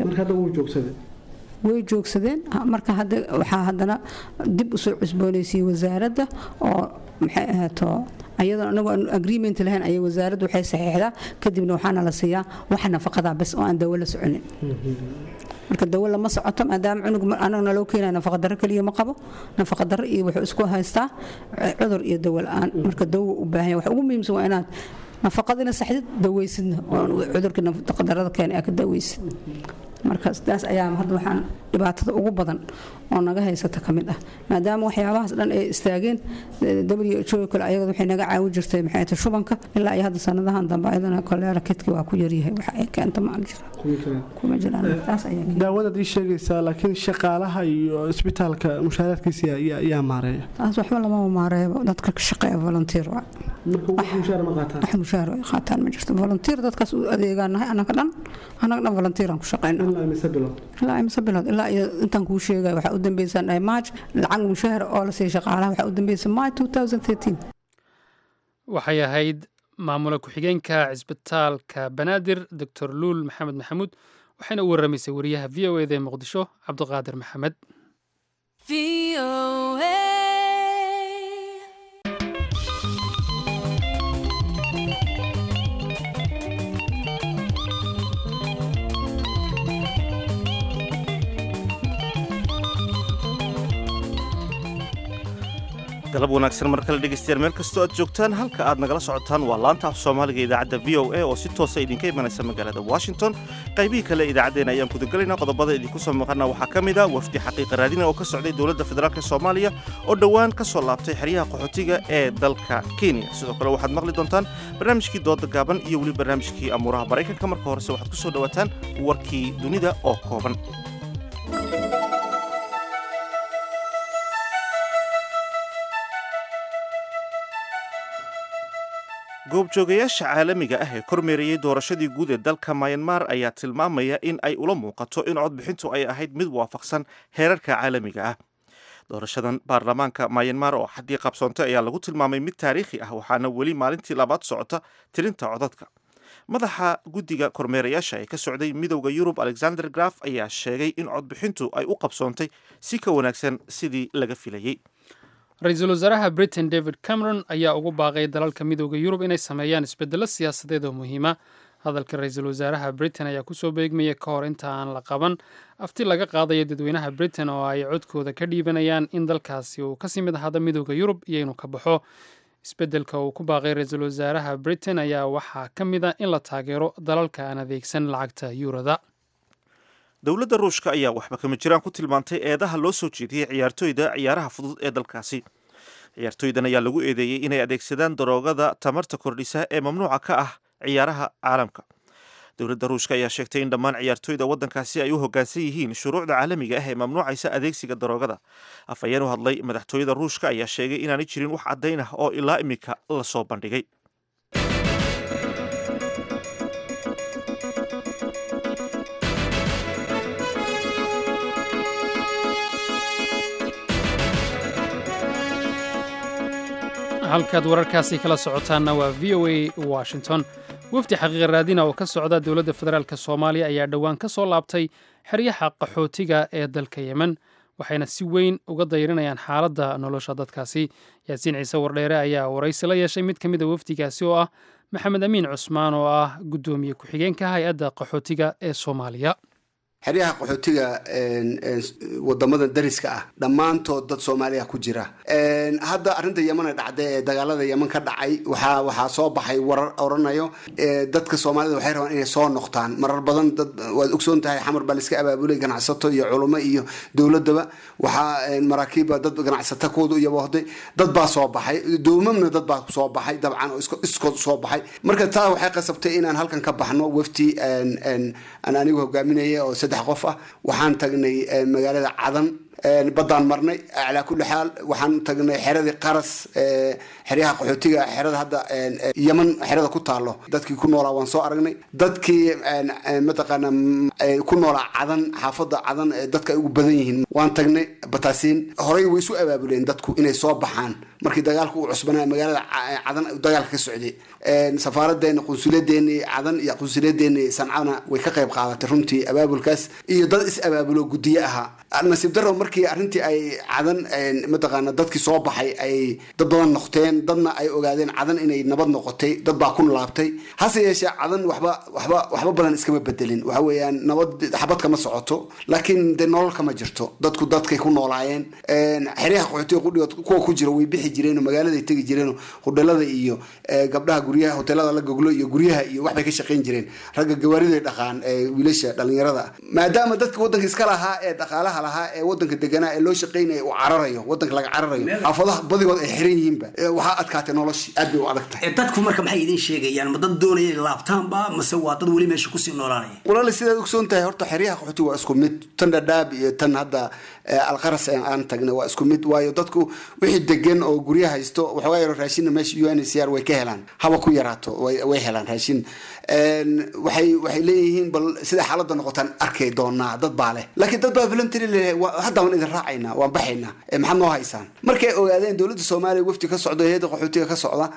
way joogsadeen marka waxaa haddana dib usoo cusboonaysiiyey wasaaradda oo maxay ahaato ayadoo anagu aan agreement lahayn ayay wasaaraddu waxay saxiixdaa kadibna waxaana la siiyaa waxa nafaqadaa bas oo aan dawo la soconin marka dawo lama socoto maadaama cunug anagna loo keenaya nafaqadaro keliya ma qabo nafaqadaro iyo wuxuu isku haystaa cudur iyo dawo la-aan marka dawo u baahan waxa ugu muhiimsan waa inaad nafaqadina saxdid daweysidna oo cudurkii nafaqadarada keenay aa ka daweysid marka sidaas ayaa hadda waxaan dhibaatada ugu badan oo naga haysata ka mid ah maadaama waxyaabahaas dhan ay istaageen w h o kale ayagada waxay naga caawin jirtay maxay tahay shubanka ilaa iyo hadda sanadahan dambe ayadana koleera kidki waa ku yaryahay waxa ay keenta ma jira kuma jiraan taas ayaa daawadaad ii sheegaysaa laakiin shaqaalaha iyo isbitaalka mushaaraadkiisa yaa- yaa maareeya taas waxba lama maareebo dadka ka shaqeeya volunteer waa marka wax mushaar ma qaataan wax mushaar ay qaataan ma jirto volunteer dadkaas u adeegaanahay annaga dhan annaga dhan volunteeraan ku shaqeyna ilaa mise bilood ilaa imse bilood ilaa iyo intaan kuu sheegaya waxaa u dambeysaan dhahay march lacag mushaar oo la siiya shaqaalaha waxaa u dambeysay march 2013 waxay ahayd maamula ku-xigeenka cisbitaalka banaadir doctor luul maxamed maxamuud waxayna u waramaysay wariyaha v o eda ee muqdisho cabdiqaadir maxamed galab wanaagsan mar kale dhegaystayaal meel kastoo aad joogtaan halka aad nagala socotaan waa laanta af soomaaliga idaacadda v o a oo si toosa idinka imanaysa magaalada washington qaybihii kale idaacaddeenna ayaan gudagelaynaa qodobada idinku soo maqana waxaa ka mid a wafdi xaqiiqa raadina oo ka socday dowladda federaalk soomaaliya oo dhowaan ka soo laabtay xeryaha qaxootiga ee dalka kenya sidoo kale waxaad maqli doontaan barnaamijkii dooda gaaban iyo weli barnaamijkii amuuraha maraykanka marka horese waxaad ku soo dhowaataan warkii dunida oo kooban goobjoogayaasha caalamiga ah ee kormeerayey doorashadii guud ee dalka mayanmar ayaa tilmaamaya in ay ula muuqato in codbixintu ay ahayd mid waafaqsan heerarka caalamiga ah doorashadan baarlamaanka mayanmar oo xaddii qabsoontay ayaa lagu tilmaamay mid taariikhi ah waxaana weli maalintii labaad socota tirinta codadka madaxa guddiga kormeerayaasha ee ka socday midowda yurub alexander graf ayaa sheegay in codbixintu ay u qabsoontay si ka wanaagsan sidii laga filayey ra-iisul wasaaraha britain david cameron ayaa ugu baaqay dalalka midooda yurub inay sameeyaan isbedelo siyaasadeed oo muhiima hadalka ra-iisul wasaaraha britain ayaa kusoo beegmaya ka hor inta aan la qaban afti laga qaadayo dadweynaha britain oo ay codkooda ka dhiibanayaan in dalkaasi uu kasii mid ahaado midooda yurub iyo inuu ka baxo isbedelka uu ku baaqay ra-iisul wasaaraha britain ayaa waxaa ka mid a in la taageero dalalka aan adeegsan lacagta yuurada dowladda ruushka ayaa waxba kama jiraan ku tilmaantay eedaha loo soo jeediyey ciyaartooyda ciyaaraha fudud ee dalkaasi ciyaartooydan ayaa lagu eedeeyey inay adeegsadaan daroogada tamarta kordhisa ee mamnuuca ka ah ciyaaraha caalamka dowladda ruushka ayaa sheegtay in dhammaan ciyaartooyda waddankaasi ay u hoggaansan yihiin shuruucda caalamiga ah ee mamnuucaysa adeegsiga daroogada afhayeen u hadlay madaxtooyada ruushka ayaa sheegay inaanay jirin wax caddayn ah oo ilaa iminka la soo bandhigay halkaad wararkaasi kala socotaanna waa v o a washington wafdi xaqiiqa raadina oo ka socda dowladda federaalk soomaaliya ayaa dhowaan ka soo laabtay xeryaha qaxootiga ee dalka yemen waxayna si weyn uga dayrinayaan xaaladda nolosha dadkaasi yaasiin ciise wardheere ayaa waraysi la yeeshay mid ka mid a wafdigaasi oo ah maxamed amiin cusmaan oo ah guddoomiye ku-xigeenka hay-adda qaxootiga ee soomaaliya xeryaha qaxootiga wadamada dariska ah dhammaantood dad soomaaliya ku jira hadda arrinta yeman ee dhacday ee dagaalada yeman ka dhacay waxaa waxaa soo baxay warar oranayo dadka soomaalida waxay rabaan inay soo noqtaan marar badan dad waad ogsoon tahay xamar baa laiska abaabulay ganacsato iyo culimo iyo dowladaba waxaa maraakiibba dad ganacsato kooda iyo wahday dad baa soo baxay doomamna dad baa soo baxay dabcan oo iskood soo baxay marka taa waxay qasabtay inaan halkan ka baxno wafti aan anigu hogaaminaya oo saddex qof ah waxaan tagnay magaalada cadan baddaan marnay calaa kulli xaal waxaan tagnay xeradii qaras xeryaha qaxootiga xerada hadda yeman xerada ku taalo dadkii ku noolaa waan soo aragnay dadkii mataqaana ku noolaa cadan xaafada cadan dadka ay ugu badan yihiin waan tagnay bataasiin horey way isu abaabuleen dadku inay soo baxaan markii dagaalku uu cusbanaa magaalada cadan dagaalka ka socday safaaradeena qunsuliyadeeni cadan iyo qunsuliyadeeni sancana way ka qayb qaadatay runtii abaabulkaas iyo dad is abaabulo gudiye ahaa nasiib daro markii arrintii ay cadan mataqaana dadkii soo baxay ay dad badan noqteen dadna ay ogaadeen cadan inay nabad noqotay dad baa ku laabtay hase yeeshee cadan waxba waxba waxba badan iskama bedelin waxa weeyaan nabad xabad kama socoto laakiin dee nolol kama jirto dadku dadkay ku noolaayeen xeryaha qaxootiga qudhigood kuwa ku jira way bixi jireen oo magaaladay tegi jireen oo hudhelada iyo gabdhaha guryaha hoteelada la goglo iyo guryaha iyo waxbay ka shaqayn jireen ragga gawaariday dhaqaan wiilasha dhalinyarada maadaama dadka wadanka iska lahaa ee dhaqaalaha lahaa ee wadanka deganaa ee loo shaqaynaya uu cararayo wadanka laga cararayo xaafadaha badigood ay xiran yihiinba waxaa adkaatay noloshii aad bay u adag tahay dadku marka maxay idin sheegayaan ma dad doonaya inay laabtaanba mase waa dad weli meesha kusii noolaanaya walaali sidaad ogsoon tahay horta xeryaha qaxootiga waa isku mid tan dhadhaab iyo tan hadda alqaras aan tagnay waa isku mid waayo dadku wixii degan oo gurya haysto waxoogaa yaro raashinna meesha u n c r way ka helaan haba ku yaraato way helaan raashin waxay waxay leeyihiin bal sida xaaladda noqotaan arkay doonaa dad baa leh laakiin dad baa voluntary leh hadda waan idin raacaynaa waan baxaynaa maxaad noo haysaan markay ogaadeen dowladda soomaaliya wafdi ka socda hay-adda qaxootiga ka socda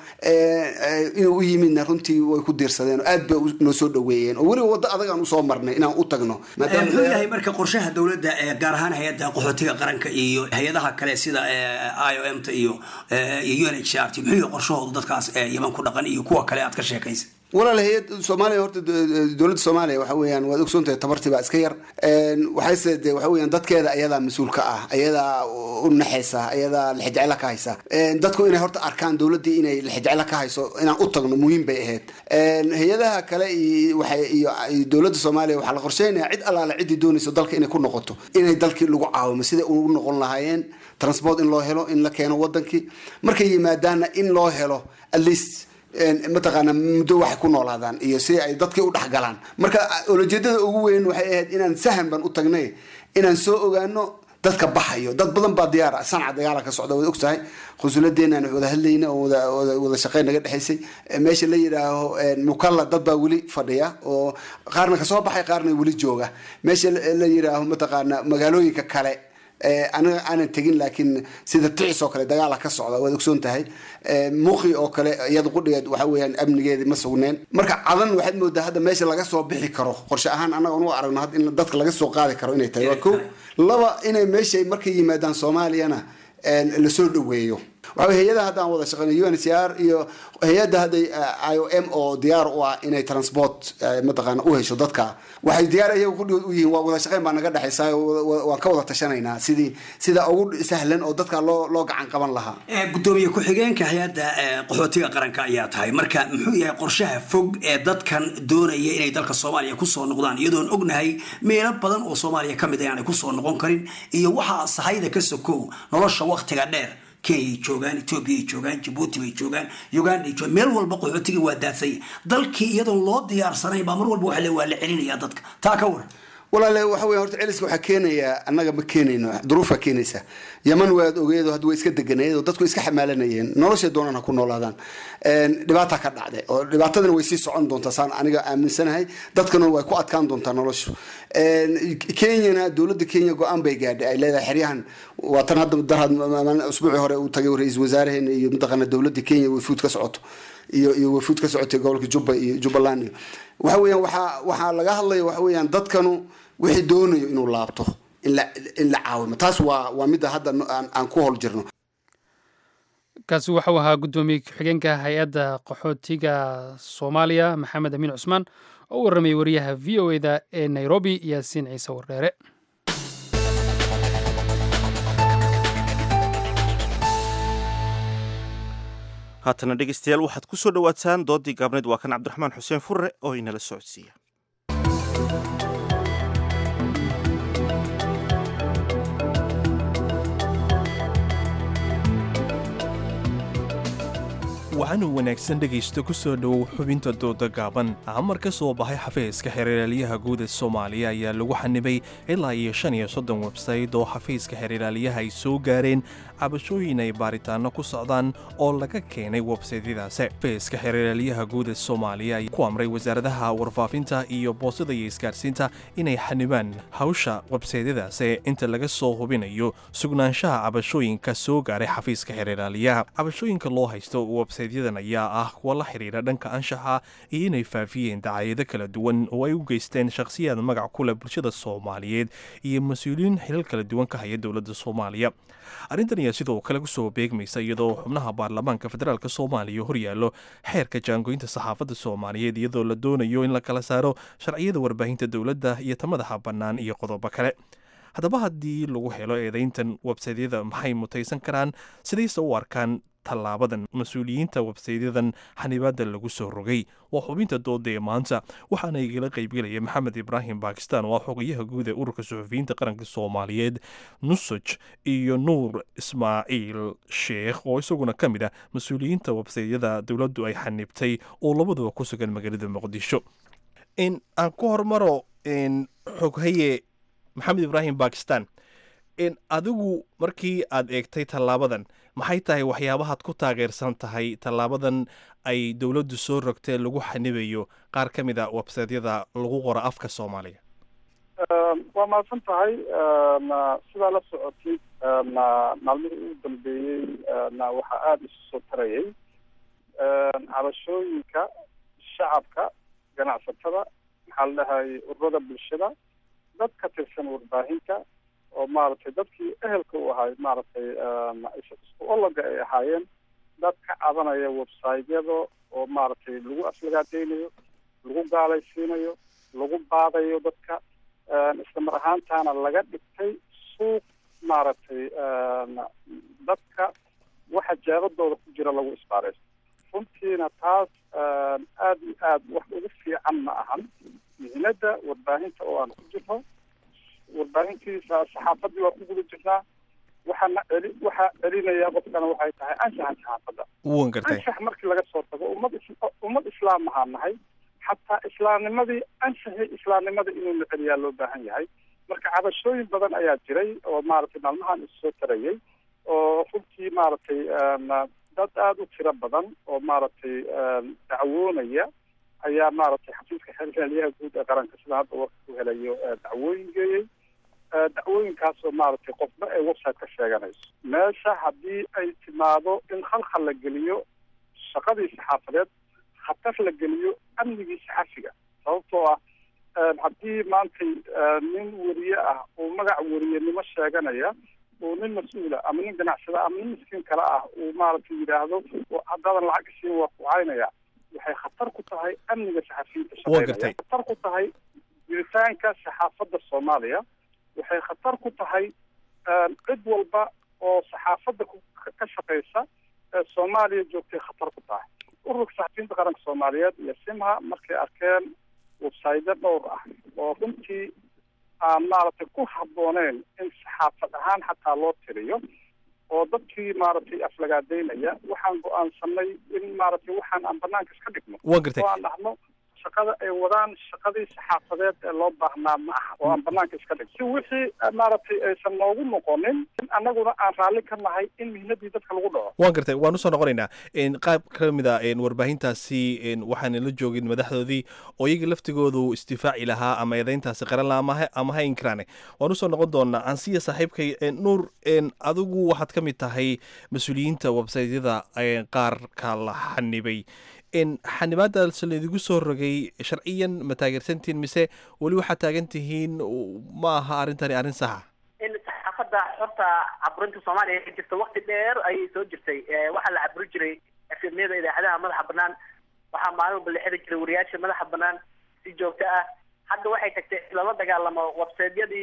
inuu u yimidna runtii way ku diirsadeen oo aad bay noo soo dhaweeyeen oo weliba waddo adag aan usoo marnay inaan u tagno muxuu yahay marka qorshaha dowladda gaar ahaan hay-adda qaxootiga qaranka iyo hay-adaha kale sida i o m ta iyo iyo u n h r t muxuu yahay qorshahooda dadkaas yeman ku dhaqan iyo kuwa kale aad ka sheekaysa walaal hay-ad soomaaliya horta dowladda soomaaliya waxa weeyaan waad ogsoon tahay tabartii baa iska yar waxayse de waxa weeyaan dadkeeda ayadaa mas-uul ka ah ayadaa u naxaysa ayadaa lixijecla ka haysa dadku inay horta arkaan dowladdii inay lixijecla ka hayso inaan u tagno muhiim bay ahayd hay-adaha kale waxay iyo dowladda soomaaliya waxaa la qorsheynaya cid allaale ciddii doonayso dalka inay ku noqoto inay dalkii lagu caawimo siday ugu noqon lahaayeen transport in loo helo in la keeno wadankii markay yimaadaanna in loo helo at least mataqaana muddo waxay ku noolaadaan iyo si ay dadkii u dhexgalaan marka olojeedada ugu weyn waxay ahayd inaan sahan baan u tagnay inaan soo ogaano dadka baxayo dad badan baa diyaar ah sanca dagaala ka socda waad ogtahay qunsuladeenna aan wada hadlayna oo wada shaqeyn naga dhexaysay meesha la yidhaaho mukalla dad baa weli fadhiya oo qaarna kasoo baxay qaarna weli jooga meesha la yidhaaho mataqaana magaalooyinka kale aniga aanan tegin laakiin sida ticis oo kale dagaala ka socda waad ogsoon tahay muuqi oo kale iyada qudhigeed waxa weeyaan amnigeedi ma sugneen marka cadan waxaad moodaa hadda meesha laga soo bixi karo qorshe ahaan annaga u aragno had in dadka laga soo qaadi karo inay tahay waa ko laba inay meeshay markay yimaadaan soomaaliyana lasoo dhaweeyo waxa hay-adaha haddaan wada shaqeyno u n c r iyo hay-adda hadday i o m oo diyaar u ah inay transport mataqaana u hesho dadka waxay diyaar iyaga kudhigood u yihiin waa wada shaqeyn baa naga dhexaysa waan ka wada tashanaynaa sidii sida ugu sahlan oo dadka loo loo gacan qaban lahaa gudoomiye ku-xigeenka hay-adda qaxootiga qaranka ayaa tahay marka muxuu yahay qorshaha fog ee dadkan doonaya inay dalka soomaaliya kusoo noqdaan iyadoon ognahay meelo badan oo soomaaliya ka mid a aanay kusoo noqon karin iyo waxaa sahayda ka sokow nolosha waktiga dheer kenyay joogaan ethoobiyaay joogaan jabuuti bay joogaan uganday joogaan meel walba qaxootiga waa daadsanya dalkii iyadoon loo diyaarsanayn baa mar walba waxa le waa la celinaya dadka taa ka waran walaale waxa weya horta celiska waxaa keenayaa annaga ma keenayno duruufaa keenaysa yaman waad ogeedo hadda way iska deganeed oo dadku iska xamaalanayeen noloshay doonaan ha ku noolaadaan dhibaata ka dhacday oo dhibaatadana way sii socon doontaa saan aniga aaminsanahay dadkana way ku adkaan doontaa noloshu kenyana dowladda kenya go-aan bay gaadhay ay leedahay xeryahan waa tan hadda darhad usbuucii hore uu tagay ra-iisul wasaaraheena iyo mataqaana dowladda kenya wafuud ka socoto iyo iyo wafuud ka socotay gobolka jubba iyo jubbaland iyo waxa weeyaan waxaa waxaa laga hadlaya waxa weeyaan dadkanu wixii doonayo inuu laabto in la in la caawimo taas waa waa midda hadda aan ku hol jirno kaasi waxau ahaa guddoomiye ku-xigeenka hay-adda qaxootiga soomaaliya maxamed amiin cusmaan oo u warramayay wariyaha v o eda ee nairobi yaasiin ciise wardheere haatana dhegeystayaal waxaad ku soo dhowaataan doodii gaabneed waa kan cabdiraxmaan xuseen furre oo inala socodsiiya waxaanu wanaagsan dhegaysta ku soo dhowow xubinta dooda gaaban amar ka soo baxay xafiiska xeeriraaliyaha guud ee soomaaliya ayaa lagu xanibay ilaa iyo shan iyo soddon websayt oo xafiiska xeeriraaliyaha ay soo gaareen cabashooyin ay baaritaanno ku socdaan oo laga keenay websaytyadaasi xafiiska xeeriraaliyaha guud ee soomaaliya ayaa ku amray wasaaradaha warfaafinta iyo boosada iyo isgaarsiinta inay xanibaan hawsha websaytyadaasi inta laga soo hubinayo sugnaanshaha cabashooyinka soo gaaray xafiiska xeeriraaliyaha cabashooyinka loo haysto websayt websaytyadan ayaa ah kuwa la xiriira dhanka anshaxa iyo inay faafiyeen dacaayado kala duwan oo ay u geysteen shakhsiyaad magac ku leh bulshada soomaaliyeed iyo mas-uuliyiin xilal kala duwan ka haya dowladda soomaaliya arrintan ayaa sidoo kale kusoo beegmaysa iyadoo xubnaha baarlamaanka federaalk soomaaliya horyaallo xeerka jaangoynta saxaafadda soomaaliyeed iyadoo la doonayo in la kala saaro sharciyada warbaahinta dowladda iyo ta madaxa bannaan iyo qodobo kale haddaba haddii lagu helo eedayntan websaydyada maxay mutaysan karaan sidayse u arkaan tallaabadan mas-uuliyiinta websaydyadan xanibaada lagu soo rogay waa xubinta dooda ee maanta waxaana igala qaybgelaya maxamed ibraahim bakistan oo ah xogayaha guud ee ururka suxufiyiinta qaranka soomaaliyeed nusaj iyo nuur ismaaciil sheekh oo isaguna ka mid ah mas-uuliyiinta websaydyada dowladdu ay xanibtay oo labaduba ku sugan magaalada muqdisho aan ku hormaro xoghaye maxamed ibraahim bakistan adigu markii aad eegtay tallaabadan maxay tahay waxyaabahaad ku taageersan tahay tallaabadan ay dowladdu soo rogtee lagu xanibayo qaar ka mid a websaydyada lagu qoro afka soomaaliga waa mahadsan tahay sidaa la socotid maalmihii ugu dambeeyey waxaa aada isu soo tarayay cabashooyinka shacabka ganacsatada maxaa la dhahay ururada bulshada dad ka tirsan warbaahinta oo maaragtay dadkii ehelka u ahay maaragtay isku ologa ay ahaayeen dad ka cabanaya websaytyada oo maaragtay lagu aflagaadeynayo lagu gaalaysiinayo lagu baadayo dadka isla mar ahaantaana laga dhigtay suuq maaragtay dadka waxa jeebadooda ku jira lagu isbaaraysto runtiina taas aada iyo aad wax ugu fiican ma ahan mihnada warbaahinta oo aan ku jirno warbaahintiisa saxaafadii waa ku guda jirnaa waxaana celi waxaa celinaya qofkana waxay tahay anshaxa saxaafadda wan gartay anshax markii laga soo tago ummad is ummad islaam ahaa nahay xataa islaamnimadii anshaxii islaamnimada inuu la celiyaa loo baahan yahay marka cabashooyin badan ayaa jiray oo maaragtay maalmahan isu soo tarayay oo runtii maaragtay dad aada u tiro badan oo maaragtay dacwoonaya ayaa maaragtay xafiiska xeelyaha guud ee qaranka sida hadda warka ku helayo dacwooyin geeyey dacwooyinkaasoo maaragtay qofba ay website ka sheeganayso meesha haddii ay timaado in khalkhal la geliyo shaqadii saxaafadeed khatar la geliyo amnigii saxafiga sababtoo ah haddii maantay nin weriye ah uu magac weriyenimo sheeganaya uu nin mas-uula ama nin ganacsada ama nin miskiin kale ah uu maaragtay yidhaahdo haddaadan lacag isiin waa kucaynaya waxay khatar ku tahay amniga saxafiyiinta shaqeynaya khatar ku tahay jiritaanka saxaafadda soomaaliya waxay khatar ku tahay cid walba oo saxaafadda ka shaqeysa ee soomaaliya joogtay khatar ku tahay ururka saxafiyiinta qaranka soomaaliyeed iyo simha markay arkeen websaytyo dhowr ah oo runtii aan maaragtay ku habbooneyn in saxaafad ahaan xataa loo tiriyo oo dadkii maaragtay aflagaadeynaya waxaan go-aansanay in maaragtay waxaan aan banaanka iska dhigno Waan gartay. oo aan dhahno shaqada ay wadaan shaqadii saxaafadeed ee loo baahnaa ma aha oo aan banaanka iska dhigno si wixii eh, maaragtay aysan noogu noqonin in annaguna aan raalli ka nahay in mihnadii dadka lagu dhaco waan gartay waan usoo noqonaynaa n qaab ka mid a n warbaahintaasi n waxaan la joogin madaxdoodii oo iyaga laftigoodu isdifaaci lahaa ama eedayntaasi qaran lahaa ama ha- ama ha inkiraane waan usoo noqon doonaa ansiya saaxiibkay n nuur n adigu waxaad ka mid tahay mas-uuliyiinta websaytyada n qaarka la xanibay n xanibaadaas laydigu soo rogay sharciyan ma taageersantihiin mise weli waxaad taagan tihiin ma aha arrintani arrin saxa in saxaafadda xorta caburinta soomaaliya ka jirta waqti dheer ayay soo jirtay Eh, waxaa la caburi jiray efemyada idaacadaha madaxa banaan waxaa maalin walba la xiri jiray wariyaasha madaxa banaan si joogto ah hadda waxay tagtay in lala dagaalamo websaydyadii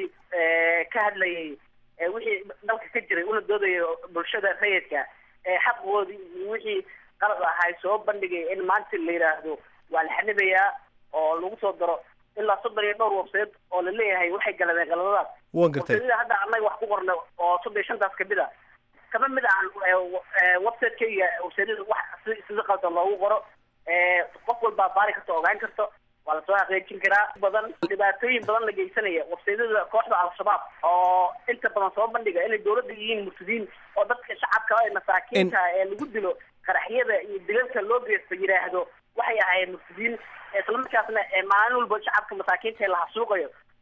ka hadlayay eh, wixii dalka ka jiray una doodaya bulshada rayidka ee xaqoodii iyo wixii qalad ahay soo bandhigay in maanta la yidhaahdo waa la xanibayaa oo lagu soo daro ilaa soddon iyo dhowr websayt oo la leeyahay waxay galadeen qaladadaas waan gartay websaydyada hadda annaga wax ku qorna oo soddon iyo shantaas kamid a kama mid ahan websiteka websaydyada wax si sida qaldan loogu qoro Eh, qof walbaa baari karta ogaan karto waa lasoo xaqiijin karaa badan dhibaatooyin badan la geysanaya websaydyada kooxda al-shabaab oo inta badan soo bandhiga inay dowladda yihiin murtadiin oo dadka shacabka ee masaakiinta ee lagu dilo qaraxyada iyo dilalka loo geysto yidhaahdo waxay ahaayeen murtadiin islamarkaasna ee maalin walba shacabka masaakiinta ee la hasuuqayo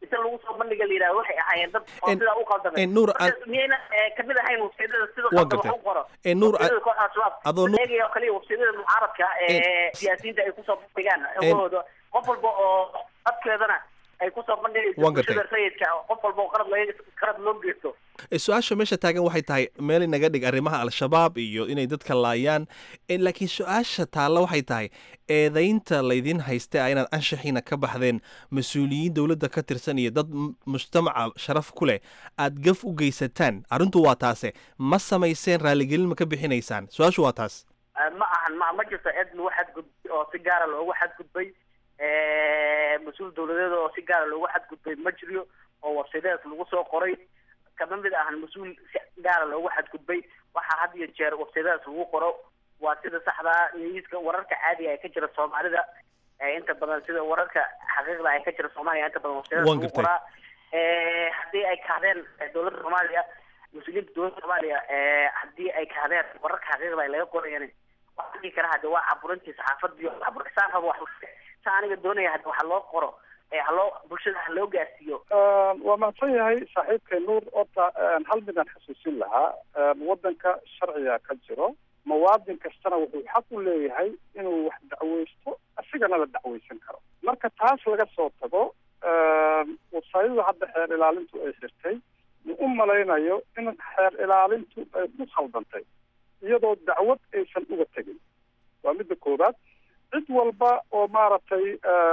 inta lagu soo bandhiga la yidhahdo waxay ahaayeen dad oo En- sidaa u qaldamay en, Nuur, Marka aan- miyayna eh, kamid ahayn websaydyada sida Waan qaldan wax gartay. u qoro En, Nuur, websaydyada a- kooxda al-shabaab adoo Nuur- eegaya oo kaliya websaydyada mucaaradka ee siyaasiyiinta ay kusoo bandhigaan xogahooda qof walba oo codkeedana ay kusoo bandhigayso Waan gartay. bulshada rayidka qof walba oo qalad laga qalad loo geysto E, su-aasha meesha taagan waxay tahay meel inaga dhig arrimaha al-shabaab iyo inay dadka laayaan E, laakiin su-aasha taalla waxay tahay eedaynta laydin haysta ah inaad anshaxiina ka baxdeen mas-uuliyiin dowladda ka tirsan iyo dad m- mujtamaca sharaf ku leh aad gaf u geysataan arrintu waa taase ma samayseen raaligelin ma ka bixinaysaan su-aashu waa taas Eh, ma ahan ma ma jirto cid lagu xadgudbay oo si gaara loogu xadgudbay Eh, mas-uul dowladeed oo si gaara loogu xadgudbay ma jiro oo websaydadas lagu soo qoray kama mid ahan mas-uul si gaara loogu xadgudbay waxaa had iyo jeer websaydadas lagu qoro waa sida saxdaa niyuska wararka caadiga ee ka jira soomaalida ee inta badan sida wararka xaqiiqda ee ka jira soomaaliya inta badan websaydadas Waan lagu gartay. qoraa Eh, haddii ay kahdeen eh, dowladda soomaaliya mas-uuliyiinta dowladda soomaaliya eh, haddii ay kahdeen wararka xaqiiqda ay laga qorayaan waxaan dhihi karaa hade waa caburintii saxaafadii oo caburisaan rabo wax sa aniga doonaya hade waxa loo qoro ee haloo bulshada ha loo gaarsiiyo waa mahadsan yahay saaxiibkay nuur horta hal midaan xasuusin lahaa waddanka sharciga ka jiro muwaadin kastana wuxuu xaq u leeyahay inuu wax dacweysto asigana la dacweysan karo marka taas laga soo tago wasaayada hadda xeer ilaalintu ay xirtay ma u malaynayo in xeer ilaalintu ay ku khaldantay iyadoo dacwad aysan uga tegin waa midda koowaad cid walba oo maaragtay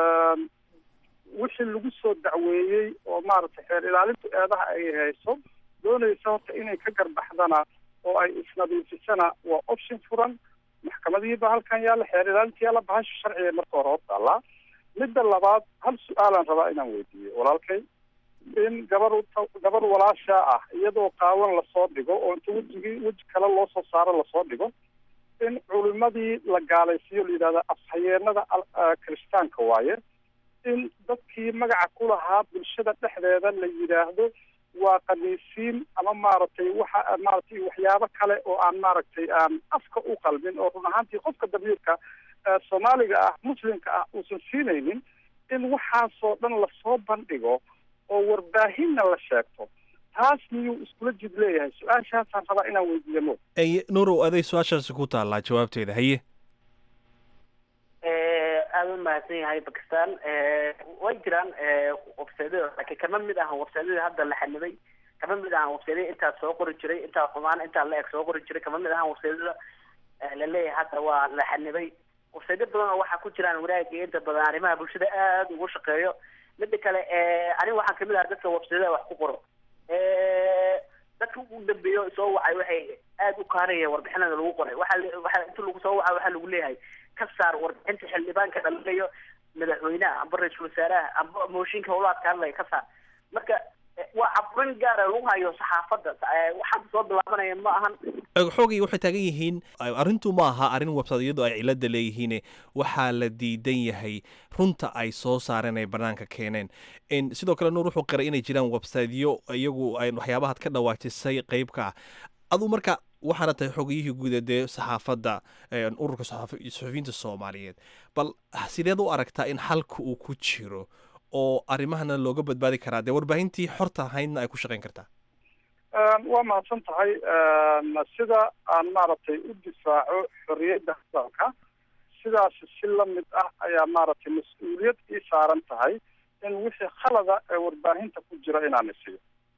wixii lagu soo dacweeyey oo maaragtay xeer ilaalintu eedaha ay hayso doonaysa horta inay ka garbaxdana oo ay isnadiifisana waa option furan maxkamadihiiba halkan yaalla xeer ilaalinta yaalla bahasha sharciga marka hore hor taallaa midda labaad hal su-aalaan rabaa inaan weydiiyo walaalkay in gabar gabar walaashaa ah iyadoo qaawan lasoo dhigo oo inta wejigii weji kale loo soo saaro lasoo dhigo in culimadii la gaalaysiiyo la yidhahda afhayeenada kiristaanka waaye in dadkii magaca ku lahaa bulshada dhexdeeda la yidhaahdo waa kaniisiin ama maaragtay waxa maaragtay waxyaabo kale oo aan maaragtay aan afka u qalmin oo run ahaantii qofka damiirka soomaaliga ah muslimka ah uusan siinaynin in waxaasoo dhan lasoo bandhigo oo warbaahinna la sheegto taas miyuu iskula jid leeyahay su-aashaasaan rabaa inaan weydiiyo mo Ey, nuurow aday su-aashaasi ku taallaa jawaabteeda haye aada u mahadsan yahay bakistan way jiraan websaydyada laakiin kama mid ahan websaydyada hadda la xanibay kama mid ahan websaydyada intaa soo qori jiray intaa xumaan intaa la eg soo qori jiray kama mid ahan websaydyada la leeyahay hadda waa la xanibay websaydyo badan oo waxaa ku jiraan wanaagga inta badan arrimaha bulshada aada ugu shaqeeyo mida kale aniga waxaan kamid ahaa dadka websaydyada wax ku qoro dadka ugu dambeeyo soo wacay waxay aada u kaanayeen warbixinada lagu qoray waxaa waxaa inta lagu soo waca waxaa lagu leeyahay ka saar warbixinta xildhibaanka dhalinayo madaxweynaha amba ra-iisul wasaaraha amba mooshinka howlaadka hadlaya ka saar marka waa caburin gaara lagu hayo saxaafadda waxaan soo bilaabanaya ma ahan xoogay waxay taagan yihiin arrintu ma aha arrin websaydyadu ay cilada leeyihiin waxaa la diidan yahay runta ay soo saareen ay banaanka keeneen sidoo kale nuur wuxuu qiray inay jiraan websaydyo iyagu ay waxyaabahaad ka dhawaajisay qeybka ah aduu marka waxaana tahay xogiyihii guuda dee saxaafadda ururka suxufiyiinta soomaaliyeed bal sideed u aragtaa in xalka uu ku jiro oo arrimahana looga badbaadi karaa dee warbaahintii xorta ahaydna ay ku shaqayn kartaa waa mahadsan tahay sida aan maaragtay u difaaco xorriyadda hadalka sidaas si lamid ah ayaa maaragtay mas-uuliyad ii saaran tahay in wixii khalada ee warbaahinta ku jira inaan isiyo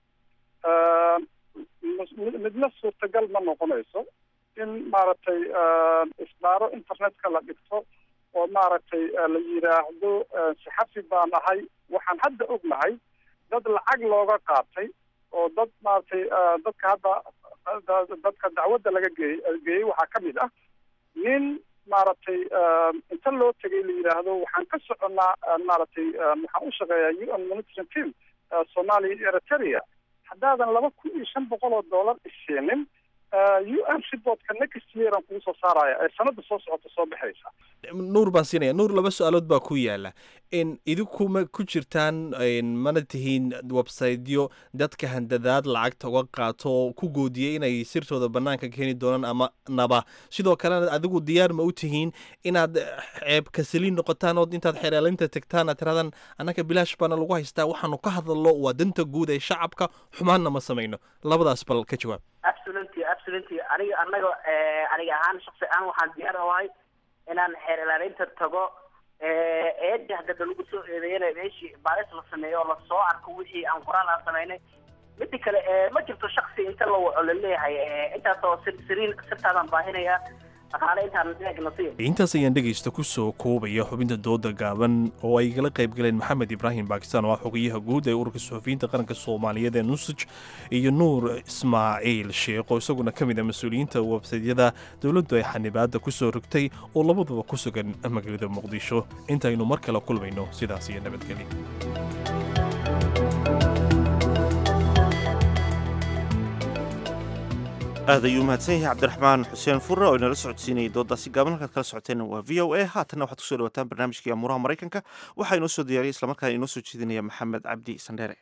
midna suurtagal ma noqonayso in maaragtay isbaaro internetka la dhigto oo maaragtay la yidhaahdo saxafi baan ahay waxaan hadda ognahay dad lacag looga qaatay oo dad maaragtay dadka hadda dadka dacwadda laga geeyey geeyey waxaa ka mid ah nin maaragtay inta loo tegay la yidhaahdo waxaan ka soconnaa maaragtay waxaan u shaqeeyaa u n monitoring team soomaaliya eritrea haddaadan laba kun iyo shan boqol oo dollar isiinin u n reportka next year aan kugu soo saaraya ee sanada soo socota soo baxaysa nuur baan siinaya nuur laba su-aalood baa ku yaala in idinkuma ku jirtaan mana tihiin websiteyo dadka handadaad lacagta uga qaato oo ku goodiyay inay sirtooda banaanka keeni doonaan ama naba sidoo kalena adigu diyaar ma u tihiin inaad ceeb kasaliin noqotaan oo intaad xereelinta tegtaan aad tirahdaan annaka bilaash baana lagu haystaa waxaanu ka hadalno waa danta guud ee shacabka xumaanna ma samayno labadaas bal ka jawaab absolutely absolutely aniga anaga aniga ahaan shaksi ahaan waxaan diyaar ahay inaan xeer ilaalinta tago eedda haddada lagu soo eedeeyana meeshii baaris la sameeyo oo lasoo arko wixii aan qoraal aan samaynay mida kale ma jirto shaksi inta la waco laleeyahay intaasoo sir siriin sirtaadaan baahinaya dhaqaale intaan eegna si intaas ayaan dhegaysta ku soo koobaya xubinta dooda gaaban oo ay igala qayb galeen maxamed ibraahim baakistaan oo ah xogayaha guud ee ururka suxufiyiinta qaranka soomaaliyeed ee nusaj iyo nuur ismaaciil sheekh oo isaguna ka mid ah mas-uuliyiinta websaydyada dowladdu ay xanibaadda ku soo rogtay oo labaduba ku sugan magaalada muqdisho intaynu mar kale kulmayno sidaas iyo nabadgelyo aad ayuu mahadsan yahay cabdiraxmaan xuseen furre oo inala socodsiinayay doodaasi gaaban halkaad kala socoteen waa v o a haatanna waxaad kusoo dhawataan barnaamijkii amuuraha maraykanka waxaa inoo soo diyaariyay islamarkaana inoo soo jeedinaya maxamed cabdi sandheere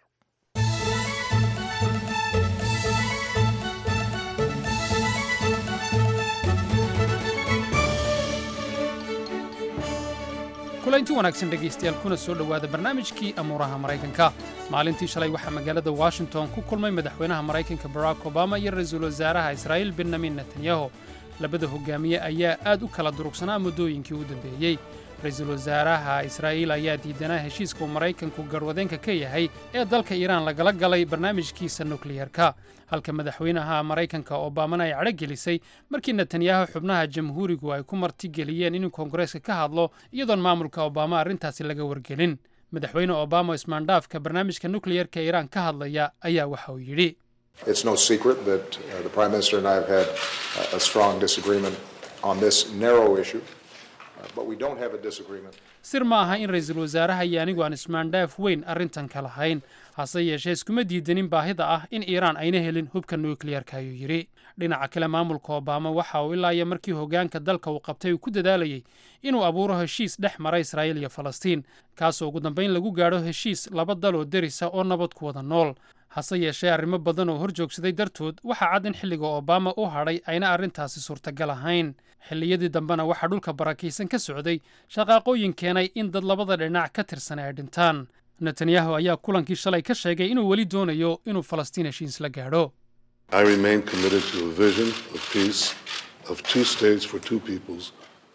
kulanti wanaagsan dhegaystayaal kuna soo dhowaada barnaamijkii amuuraha maraykanka maalintii shalay waxaa magaalada washington ku kulmay madaxweynaha maraykanka barack obama iyo ra-iisul wasaaraha israa'iil benyamin netanyahu labada hogaamiye ayaa aad u kala durugsanaa muddooyinkii u dambeeyey ra-iisul wasaaraha israa'iil ayaa diidanaa heshiiska uu maraykanku garwadeenka ka yahay ee dalka iiraan lagala galay barnaamijkiisa nukliyerka halka madaxweynaha maraykanka obamana ay cadho gelisay markii netanyahu xubnaha jamhuurigu ay ku martigeliyeen inuu koongareeska ka hadlo iyadoon maamulka obama arrintaasi laga wargelin madaxweyne obama ismaandhaafka barnaamijka nukliyerka ee iiraan ka hadlaya ayaa waxa uu yidhi It's no secret that uh, the Prime Minister and I have had uh, a strong disagreement on this narrow issue, uh, but we don't have a disagreement. sir ma aha in ra-iisul wasaaraha iyo anigu aan ismaandhaaf weyn arrintan ka lahayn hase yeeshee iskuma diidanin baahida ah in iiraan ayna helin hubka nukliyerka ayuu yidhi dhinaca kale maamulka obama waxa uu ilaa iyo markii hoggaanka dalka uu qabtay uu ku dadaalayey inuu abuuro heshiis dhex mara israa'iil iyo falastiin kaasoo ugu dambayn lagu gaadho heshiis laba dal oo derisa oo nabad ku wada nool hase yeeshee arrimo badan oo hor joogsaday dartood waxaa cad in xilliga obama u hadhay ayna arrintaasi suurtagal ahayn xilliyadii dambena waxaa dhulka barakaysan ka socday shaqaaqooyin keenay in dad labada dhinac ka tirsan ay dhintaan netanyahu ayaa kulankii shalay ka sheegay inuu weli doonayo inuu falastiin heshiis la gaadho I remain committed to a vision of peace, of two states for two peoples,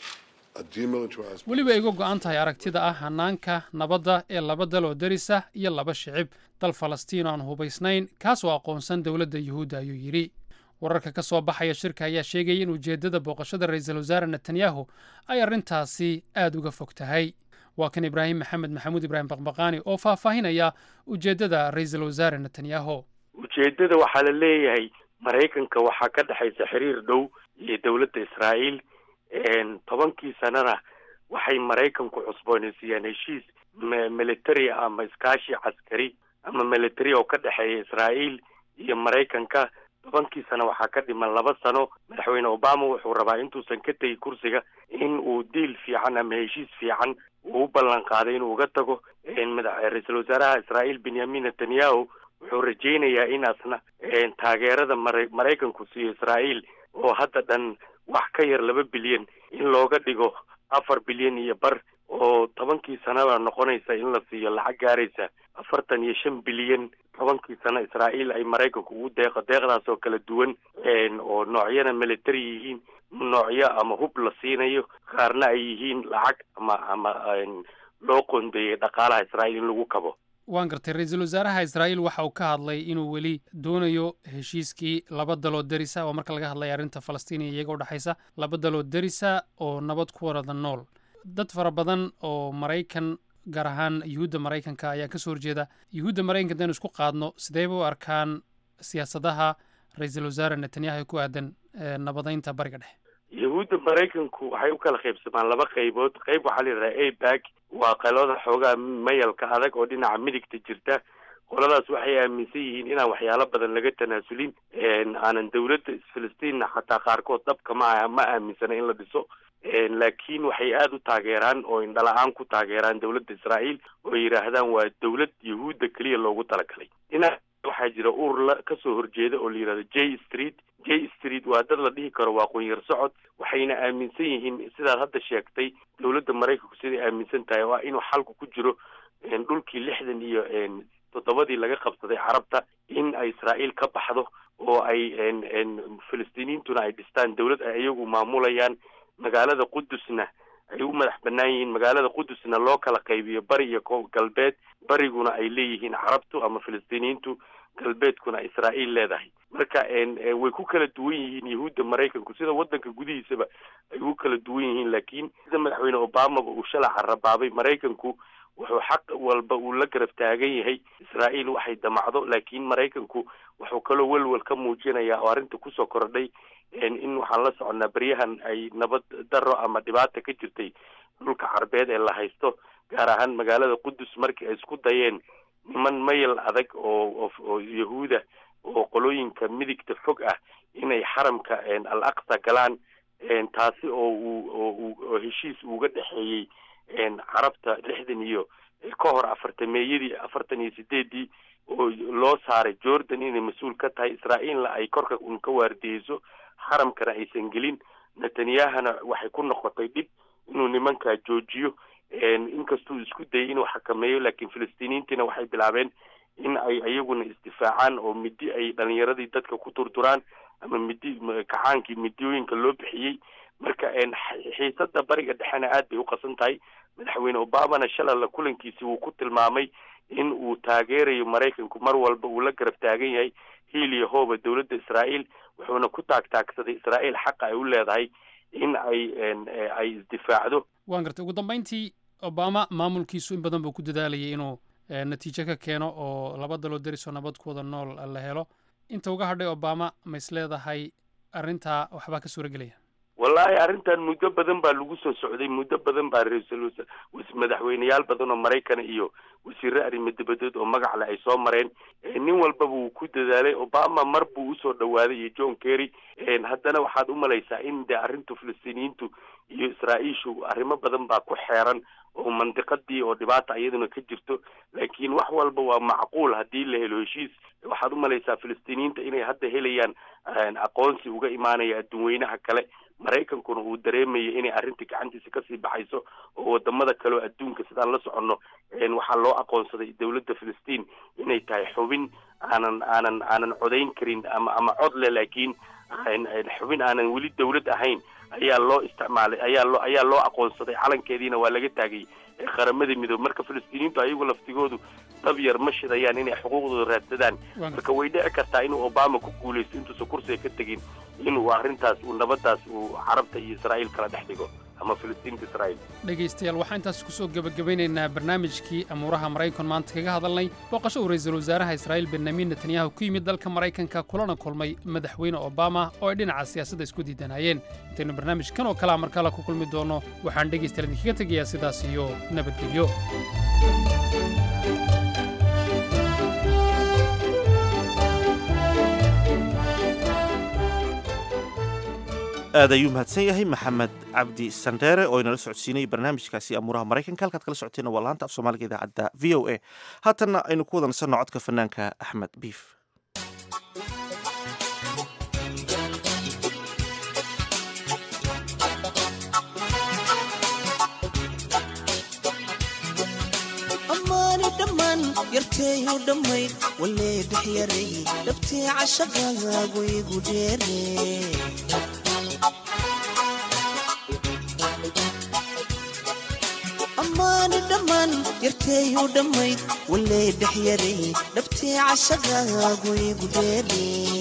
a demilitarized. weliba iga go'an tahay aragtida ah hanaanka nabadda ee laba dal oo derisa iyo laba shicib dal falastiin oo aan hubaysnayn kaasoo aqoonsan dowladda yuhuudda ayuu yidhi wararka ka soo baxaya shirka ayaa sheegaya in ujeeddada booqashada ra-iisul wasaare netanyahu ay arrintaasi aad uga fog tahay waa kan ibraahim maxamed maxamuud ibraahim baqbaqaani oo faahfaahinaya ujeeddada ra-iisul wasaare netanyahu ujeeddada waxaa la leeyahay maraykanka waxaa ka dhexaysa xiriir dhow iyo dowladda israa'iil tobankii sanana waxay maraykanku cusboonaysiiyeen heshiis military ama iskaashi caskari ama military oo ka dhexeeya israa'iil iyo maraykanka tobankii sano waxaa ka dhiman laba sano madaxweyne obama wuxuu rabaa intuusan ka tegi kursiga in uu diil fiican ama heshiis fiican uu u ballan qaaday inuu uga tago ra-iisul wasaaraha israa'iil benyamin netanyahu wuxuu rajaynayaa inaasna taageerada mara maraykanku siiyo israa'iil oo hadda dhan wax ka yar laba bilyan in looga dhigo afar bilyan iyo bar oo tobankii sanaba noqonaysa in la siiyo lacag gaaraysa afartan iyo shan bilyan tobankii sano israa'iil ay maraykanku ugu deeqo deeqdaas oo kala duwan oo noocyana military yihiin noocyo ama hub la siinayo qaarna ay yihiin lacag ama ama loo qoondeeyey dhaqaalaha israa'iil in lagu kabo waan gartay ra-iisul wasaaraha israa'iil waxa uu ka hadlay inuu weli doonayo heshiiskii laba daloo derisa oo marka laga hadlaya arrinta falastiin iyo iyaga udhexaysa laba daloo derisa oo nabad ku warada nool dad fara badan oo maraykan gaar ahaan yuhuudda maraykanka ayaa kasoo horjeeda yuhuudda maraykanka hadaynu isku qaadno sidee u arkaan siyaasadaha ra-iisul wasaare netanyahu ee ku aadan nabadaynta bariga dhexe yahuudda maraykanku waxay u kala qaybsamaan laba qaybood qayb waxaa la yidhaha abag waa qalooda xoogaa mayalka adag oo dhinaca midigta jirta qoladaas waxay aaminsan yihiin inaan waxyaalo badan laga tanaasulin aanan dowladda filistiinna xataa qaarkood dhabka ma ma aaminsana in la dhiso laakiin waxay aada u taageeraan oo indhala-aan ku taageeraan dowladda israa'iil oo yidhaahdaan waa dowlad yahuudda keliya loogu talagalay dhinac waxaa jira urur la kasoo horjeeda oo la yidhahdo j street j street waa dad la dhihi karo waa qunyar socod waxayna aaminsan yihiin sidaad hadda sheegtay dowladda maraykanku siday aaminsan tahay oo ah inuu xalku ku jiro dhulkii lixdan iyo toddobadii laga qabsaday carabta in ay israa'iil ka baxdo oo ay filistiiniyiintuna ay dhistaan dowlad ay iyagu maamulayaan magaalada qudusna ay u madax bannaan yihiin magaalada qudusna loo kala qaybiyo bari iyo galbeed bariguna ay leeyihiin carabtu ama filistiiniyiintu galbeedkuna israa'iil leedahay marka way ku kala duwan yihiin yahuudda maraykanku sida waddanka gudihiisaba ay ugu kala duwan yihiin laakiin sida madaxweyne obamaba uu shalaca rabaabay maraykanku wuxuu xaq walba uu la garab taagan yahay israa'iil waxay damacdo laakiin maraykanku wuxuu kaloo welwel ka muujinayaa oo arrinta kusoo kordhay in waxaan la soconnaa beryahan ay nabad daro ama dhibaata ka jirtay dhulka carbeed ee la haysto gaar ahaan magaalada qudus markii ay isku dayeen niman mayl adag oo oo yahuuda oo qolooyinka midigta fog ah inay xaramka al aqsa galaan taasi oo uu oo heshiis uga dhexeeyey carabta lixdan iyo ka hor afartameeyadii afartan iyo sideedii oo loo saaray jordan inay mas-uul ka tahay israa'iilna ay korka un ka waardiyeyso xaramkana aysan gelin netanyahana waxay ku noqotay dhib inuu nimankaa joojiyo inkastuu isku dayay inuu xakameeyo laakiin filistiiniyiintiina waxay bilaabeen in ay iyaguna isdifaacaan oo midi ay dhalinyaradii dadka ku durduraan ama midi kacaankii midiyooyinka loo bixiyey marka xiisada bariga dhexena aad bay u qasan tahay madaxweyne obamana shalala kulankiisi wuu ku tilmaamay in uu taageerayo maraykanku mar walba uu la garab taagan yahay hiiliya hooba dowladda israa'iil wuxuuna ku taagtaagsaday israa'iil xaqa ay u leedahay in ay ay isdifaacdo waan gartay ugu dambayntii obama maamulkiisu in badan buu ku dadaalayay inuu natiijo ka keeno oo laba daloo derisoo nabad ku wada nool la helo inta uga hadhay obama ma is leedahay arrintaa waxbaa ka suura gelaya wallaahi arrintan muddo badan baa lagu soo socday muddo badan baa ra-iisul madaxweyneyaal badan oo maraykana iyo wasiire arrimo dibadeed oo magac leh ay soo mareen nin walbaba wuu ku dadaalay obama mar buu usoo dhawaaday iyo john kerry haddana waxaad u malaysaa in dee arrintu filistiiniyiintu iyo israa'iishu arrimo badan baa ku xeeran oo mandiqadii oo dhibaata iyaduna ka jirto laakiin wax walba waa macquul haddii la helo heshiis waxaad u malaysaa filistiiniyiinta inay hadda helayaan aqoonsi uga imaanaya adduunweynaha kale maraykankuna uu dareemayo inay arrintii gacantiisa kasii baxayso oo wadamada kale oo adduunka sidaan la soconno waxaa loo aqoonsaday dowladda filistiin inay tahay xubin aanan aanan aanan codayn karin ama ama cod leh laakiin xubin aanan weli dowlad ahayn ayaa loo isticmaalay ayaa loo ayaa loo aqoonsaday calankeediina waa laga taagay qaramada midoobe marka filistiiniyiintu ayagu laftigoodu dab yar ma shidayaan inay xuquuqdooda raadsadaan marka way dhici kartaa inuu obama ku guulaysto intuusan kursiga ka tegin inuu arrintaas uu nabadaas uu carabta iyo israa'iil kala dhex dhigo ama filistiinta israa'iil dhegaystayaal waxaan intaas kusoo gebagabeynaynaa barnaamijkii amuuraha maraykan maanta kaga hadalnay booqasho uu ra-iisul wasaaraha israa'iil benyamin netanyahu ku yimid dalka maraykanka kulana kulmay madaxweyne obama oo ay dhinaca siyaasadda isku diidanayeen intaynu barnaamijkan oo kalea mar kale ku kulmi doonno waxaan dhegaystayaal idinkaga tegayaa sidaas iyo nabadgelyo aad ayuu mahadsan yahay maxamed cabdi sandheere oo inala socodsiinayay barnaamijkaasi amuuraha maraykanka halkaad kala socoteena waa laanta af soomaaliga idaacadda v o a haatanna aynu ku wadansanno codka fanaanka axmed biif yarteeyu dhammayd walee bixyaray dhabtii cashaqaagu igu dheere ammaani dhammaan yarteeyu dhammayd walee bixyaray dhabtii cashaqaagu igu dheere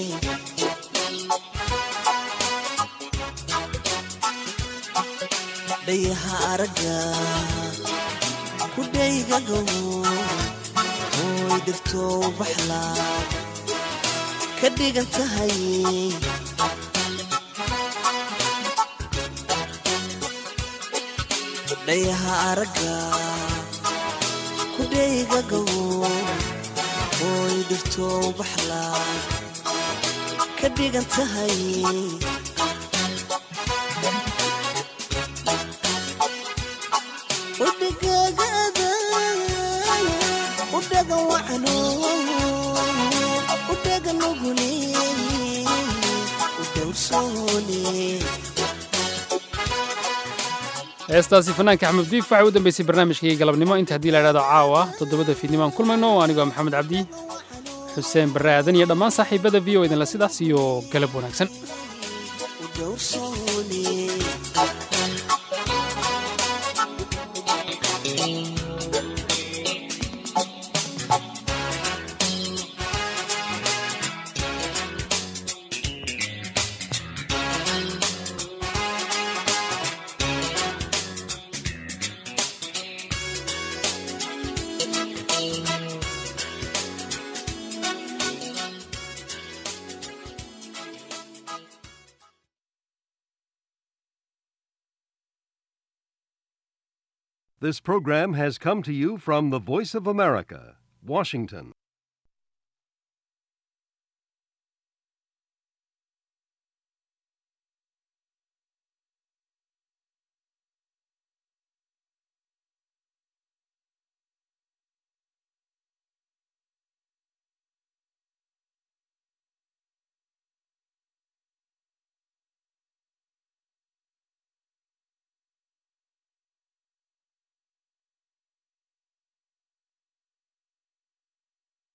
dhayaha aragga kudhaygagow oy dhirtow baxlaa ka dhigan tahay dhayaha aragga kudhaygagow dhirto baxlaa ka dhigan tahay udhagaagada udhagan wacno udhagan ugune udhowrsoone heestaasi fanaanka axmed diif waxay u dambeysay barnaamijkii galabnimo inta haddii la idhahdo caawa toddobada fiidnimo aan kulmayno anigoo maxamed cabdi xuseen barre aadan iyo dhammaan saaxiibada v o idinla sidaas iyo galab wanaagsan This program has come to you from the Voice of America, Washington.